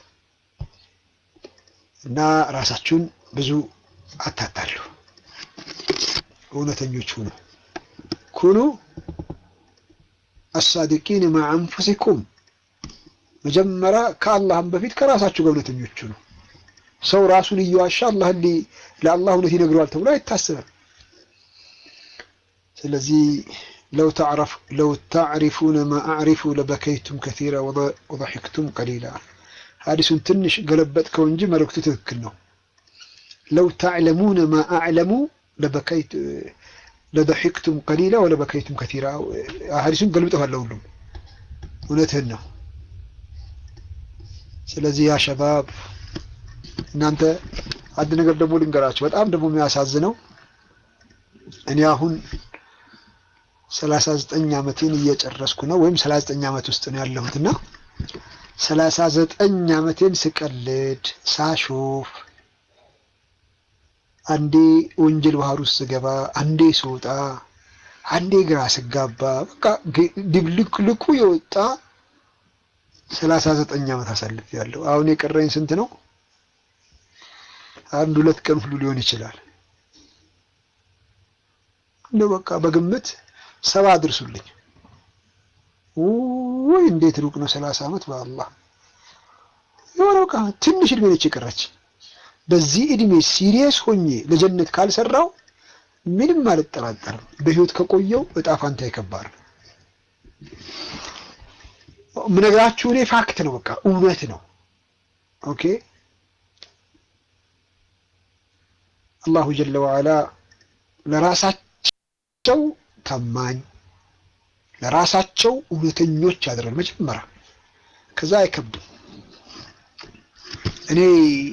እና ራሳችሁን ብዙ አታታሉ፣ እውነተኞች ሁኑ። ኩኑ አሳዲቂን ማ አንፉሲኩም። መጀመሪያ ከአላህም በፊት ከራሳችሁ ጋር እውነተኞች ሁኑ። ሰው ራሱን እየዋሻ አላህ ለአላህ እውነት ይነግረዋል ተብሎ አይታሰብም። ስለዚህ ለው ታዕሪፉነ ማ አዕሪፉ ለበከይቱም ከሲራ ወضحክቱም ቀሊላ። ሀዲሱን ትንሽ ገለበጥከው እንጂ መልእክቱ ትክክል ነው። ለው ታዕለሙነ ማ አዕለሙ ለضحክቱም ቀሊላ ወለበከይቱም ከሲራ። ሀዲሱን ገልብጠዋለሁ ሁሉም እውነትህን ነው። ስለዚህ ያ ሸባብ እናንተ አንድ ነገር ደግሞ ልንገራችሁ። በጣም ደግሞ የሚያሳዝነው እኔ አሁን ሰላሳ ዘጠኝ ዓመቴን እየጨረስኩ ነው፣ ወይም ሰላሳ ዘጠኝ ዓመት ውስጥ ነው ያለሁት እና ሰላሳ ዘጠኝ ዓመቴን ስቀልድ ሳሾፍ፣ አንዴ ወንጀል ባህር ውስጥ ስገባ፣ አንዴ ስወጣ፣ አንዴ ግራ ስጋባ፣ በቃ ድብልቅልቁ የወጣ ሰላሳ ዘጠኝ ዓመት አሳልፍ ያለሁ። አሁን የቀረኝ ስንት ነው? አንድ ሁለት ቀን ሁሉ ሊሆን ይችላል። እንደው በቃ በግምት ሰባ አድርሱልኝ። ወይ እንዴት ሩቅ ነው ሰላሳ ዓመት በአላህ የሆነ በቃ ትንሽ እድሜ ነች የቀረች። በዚህ እድሜ ሲሪየስ ሆኜ ለጀነት ካልሰራው ምንም አልጠራጠርም በህይወት ከቆየው እጣ ፋንታ ይከባድ ነው። ምነግራችሁ እኔ ፋክት ነው፣ በቃ እውነት ነው። ኦኬ አላሁ ጀለ ወዐላ ለራሳቸው ታማኝ ለራሳቸው እውነተኞች ያደረል መጀመሪያ፣ ከዛ አይከብድም። እኔ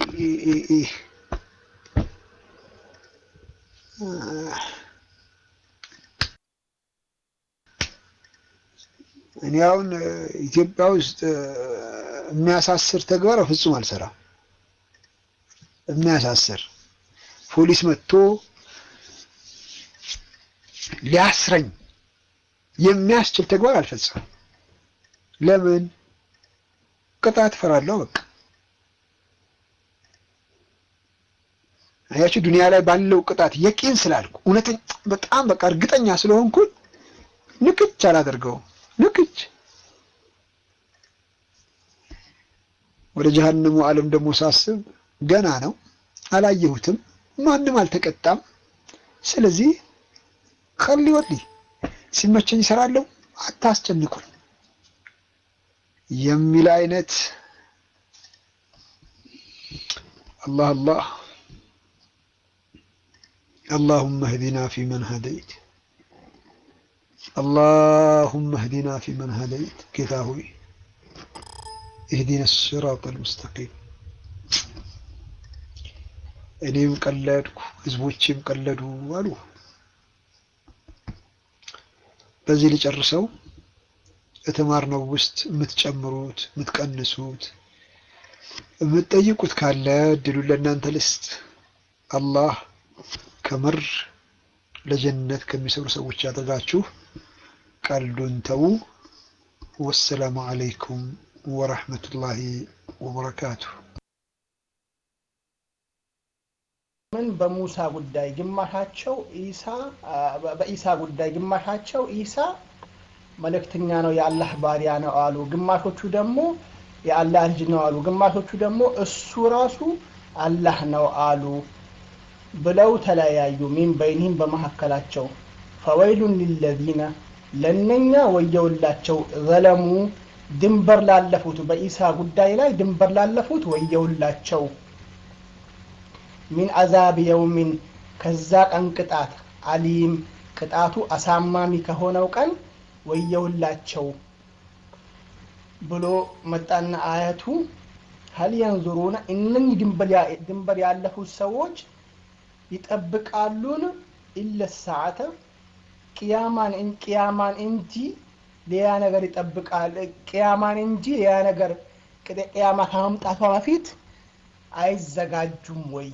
እኔ አሁን ኢትዮጵያ ውስጥ የሚያሳስር ተግባር ፍጹም አልሰራም። የሚያሳስር ፖሊስ መጥቶ ሊያስረኝ የሚያስችል ተግባር አልፈጽምም። ለምን? ቅጣት እፈራለሁ። በቃ አያችሁ፣ ዱንያ ላይ ባለው ቅጣት የቂን ስላልኩ እውነተኛ በጣም በቃ እርግጠኛ ስለሆንኩኝ ንክች አላደርገውም። ንክች ወደ ጀሀነሙ ዓለም ደግሞ ሳስብ ገና ነው፣ አላየሁትም፣ ማንም አልተቀጣም። ስለዚህ ከሊ ወሊ ሲመቸኝ እሰራለሁ፣ አታስጨንቁኝ የሚል አይነት አላህ አላህ اللهم اهدنا فيمن هديت اللهم اهدنا فيمن هديت ጌታ ሆይ اهدنا الصراط المستقيم እኔም ቀለድኩ ህዝቦችም ቀለዱ አሉ። በዚህ ልጨርሰው። የተማርነው ውስጥ የምትጨምሩት የምትቀንሱት የምትጠይቁት ካለ እድሉን ለእናንተ ልስጥ። አላህ ከምር ለጀነት ከሚሰሩ ሰዎች ያደርጋችሁ። ቀልዱን ተዉ። ወሰላሙ አለይኩም ወረሕመቱላሂ ወበረካቱሁ። ምን በሙሳ ጉዳይ ግማሻቸው ኢሳ በኢሳ ጉዳይ ግማሻቸው ኢሳ መልእክተኛ ነው የአላህ ባሪያ ነው አሉ። ግማሾቹ ደግሞ የአላህ ልጅ ነው አሉ። ግማሾቹ ደግሞ እሱ ራሱ አላህ ነው አሉ ብለው ተለያዩ። ሚን በይኒህም በመካከላቸው ፈወይሉን ሊለዚነ ለእነኛ ወየውላቸው ዘለሙ ድንበር ላለፉት በኢሳ ጉዳይ ላይ ድንበር ላለፉት ወየውላቸው ሚን አዛብ የውሚን ከዛ ቀን ቅጣት አሊም ቅጣቱ አሳማሚ ከሆነው ቀን ወየውላቸው ብሎ መጣና አያቱ ሀል የንዙሩነ እነኚህ ድንበር ያለፉት ሰዎች ይጠብቃሉን ኢለ ሰዓተ ቅያማን ቅያማን እንጂ ሌላ ነገር ይጠብቃል ቅያማን እንጂ ሌላ ነገር ቅያማ ከመምጣቷ በፊት አይዘጋጁም ወይ?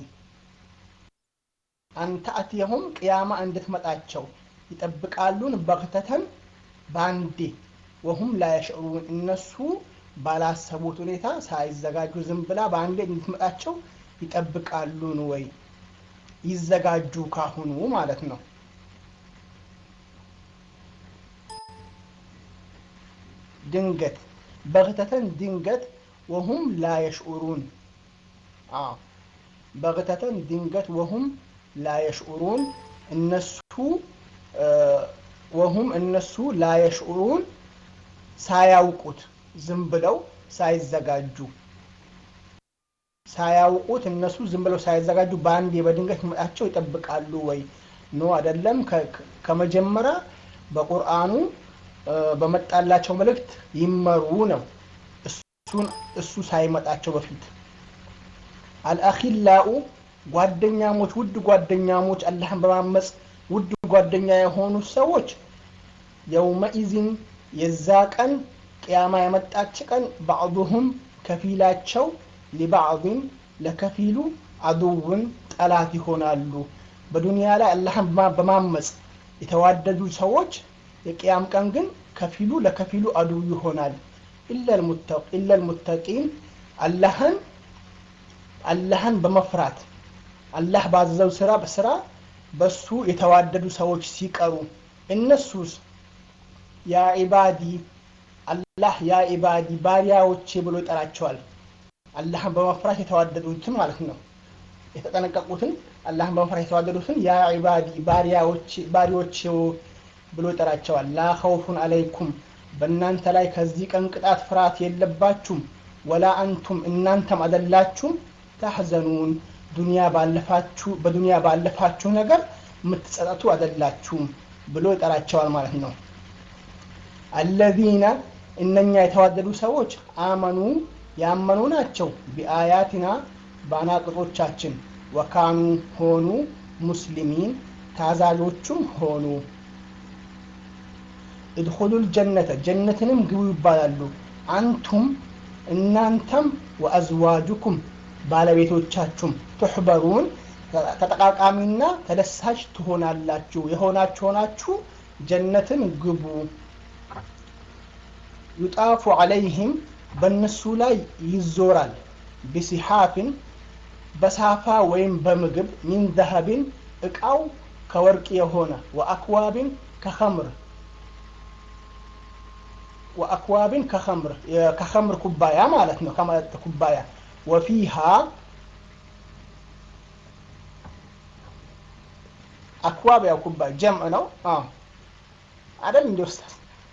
አንተ አትየሁም ቅያማ እንድትመጣቸው ይጠብቃሉን በክተተን ባንዴ ወሁም ላያሽዑሩን እነሱ ባላሰቡት ሁኔታ ሳይዘጋጁ ዝም ብላ በአንዴ እንድትመጣቸው ይጠብቃሉን ወይ? ይዘጋጁ ካሁኑ ማለት ነው። ድንገት በክተተን ድንገት ወሁም ላየሽዑሩን በክተተን ድንገት ወሁም ላየሽዑሩን እነሱ ወሁም እነሱ ላየሽዑሩን ሳያውቁት ዝም ብለው ሳይዘጋጁ ሳያውቁት እነሱ ዝም ብለው ሳይዘጋጁ በአንድ በድንገት መጣቸው ይጠብቃሉ ወይ? ኖ አይደለም። ከመጀመሪያ በቁርአኑ በመጣላቸው መልእክት ይመሩ ነው። እሱን እሱ ሳይመጣቸው በፊት አልአኺላኡ ጓደኛሞች ውድ ጓደኛሞች አላህን በማመፅ ውድ ጓደኛ የሆኑ ሰዎች የውመኢዝን የዛ ቀን ቅያማ የመጣች ቀን ባዕዱሁም ከፊላቸው ሊባዕድን ለከፊሉ አዱውን ጠላት ይሆናሉ። በዱንያ ላይ አላህን በማመፅ የተዋደዱ ሰዎች የቅያም ቀን ግን ከፊሉ ለከፊሉ አዱው ይሆናል። ኢለል ሙተቂን አላህን አላህን በመፍራት አላህ ባዘዘው ስራ በስራ በሱ የተዋደዱ ሰዎች ሲቀሩ እነሱስ ያ ኢባዲ አላህ ያ ኢባዲ ባሪያዎቼ ብሎ ይጠራቸዋል። አላህን በመፍራት የተዋደዱት ማለት ነው። የተጠነቀቁትን አላህን በመፍራት የተዋደዱትን ያ ዒባዲ ባሪዎች ብሎ ይጠራቸዋል። ላ ኸውፉን አለይኩም በእናንተ ላይ ከዚህ ቀን ቅጣት ፍርሃት የለባችሁም። ወላ አንቱም እናንተም አደላችሁም ታሕዘኑን ዱንያ ባለፋችሁ በዱንያ ባለፋችሁ ነገር የምትጸጸቱ አደላችሁም ብሎ ይጠራቸዋል ማለት ነው። አለዚነ እነኛ የተዋደዱ ሰዎች አመኑ ያመኑ ናቸው። ቢአያቲና በአናቅጾቻችን ወካኑ ሆኑ ሙስሊሚን ታዛዦቹም ሆኑ። እድኹሉል ጀነተ ጀነትንም ግቡ ይባላሉ። አንቱም እናንተም ወአዝዋጁኩም ባለቤቶቻችሁም ትሕበሩን ተጠቃቃሚና ተደሳች ትሆናላችሁ የሆናችሁ ሆናችሁ ጀነትን ግቡ። ዩጣፉ ዐለይህም በእነሱ ላይ ይዞራል። ቢሲሓፍን በሳፋ ወይም በምግብ ሚን ዘሀብን እቃው ከወርቅ የሆነ ወአክዋብን ከኸምር ወአክዋብን ከኸምር ከኸምር ኩባያ ማለት ነው ከመጠጥ ኩባያ ወፊሃ አክዋብ ያው ኩባያ ጀምዕ ነው አደል እንዲ ኡስታዝ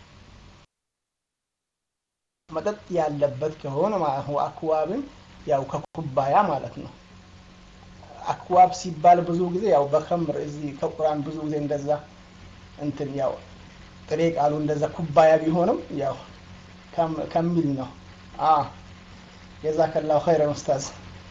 መጠጥ ያለበት ከሆነ ማለት ነው አክዋብን ያው ከኩባያ ማለት ነው አክዋብ ሲባል ብዙ ጊዜ ያው በከምር እዚህ ከቁርአን ብዙ ጊዜ እንደዛ እንትን ያው ጥሬ ቃሉ እንደዛ ኩባያ ቢሆንም ያው ከሚል ነው ጀዛከላሁ ኸይረን ኡስታዝ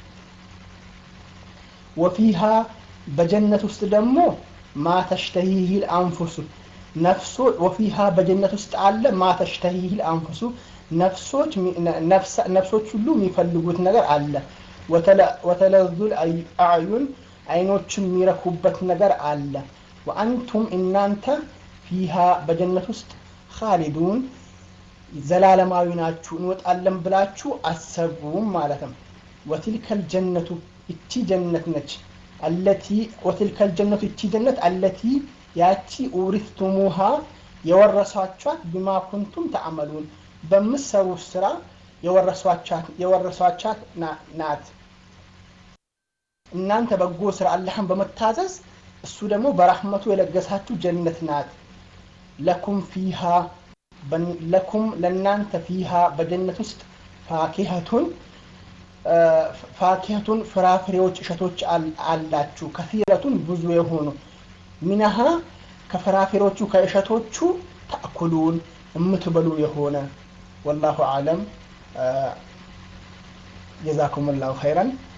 ወፊሃ በጀነት ውስጥ ደግሞ ማተሽተሂሂል አንፉሱ ነፍሶ ወፊሃ በጀነት ውስጥ አለ ማተሽተሂሂል አንፉሱ ነፍሶች ነፍሶች ሁሉ የሚፈልጉት ነገር አለ ወተለዙል አዕዩን አይኖችን የሚረኩበት ነገር አለ ወአንቱም እናንተ ፊሃ በጀነት ውስጥ ካሊዱን ዘላለማዊ ናችሁ እንወጣለን ብላችሁ አሰቡም ማለት ነው ወትልከል ጀነቱ እቺ ጀነት ነች አለቲ ወትልከል ጀነቱ እቺ ጀነት አለቲ ያቺ ኡሪፍቱሙሃ የወረሷቿት ቢማ ኩንቱም ተአመሉን በምሰሩ ስራ የወረሷቻት ናት እናንተ በጎ ስራ አላህን በመታዘዝ እሱ ደግሞ በራህመቱ የለገሳችሁ ጀነት ናት ለኩም ፊሃ ለኩም ለእናንተ ፊሃ በጀነት ውስጥ ፋኪሀቱን ፋኪሀቱን ፍራፍሬዎች እሸቶች አላችሁ ከፊረቱን ብዙ የሆኑ ሚነሃ ከፍራፍሬዎቹ ከእሸቶቹ ተእኩሉን የምትበሉ የሆነ ወላሁ አለም ጀዛኩም ላሁ ኸይረን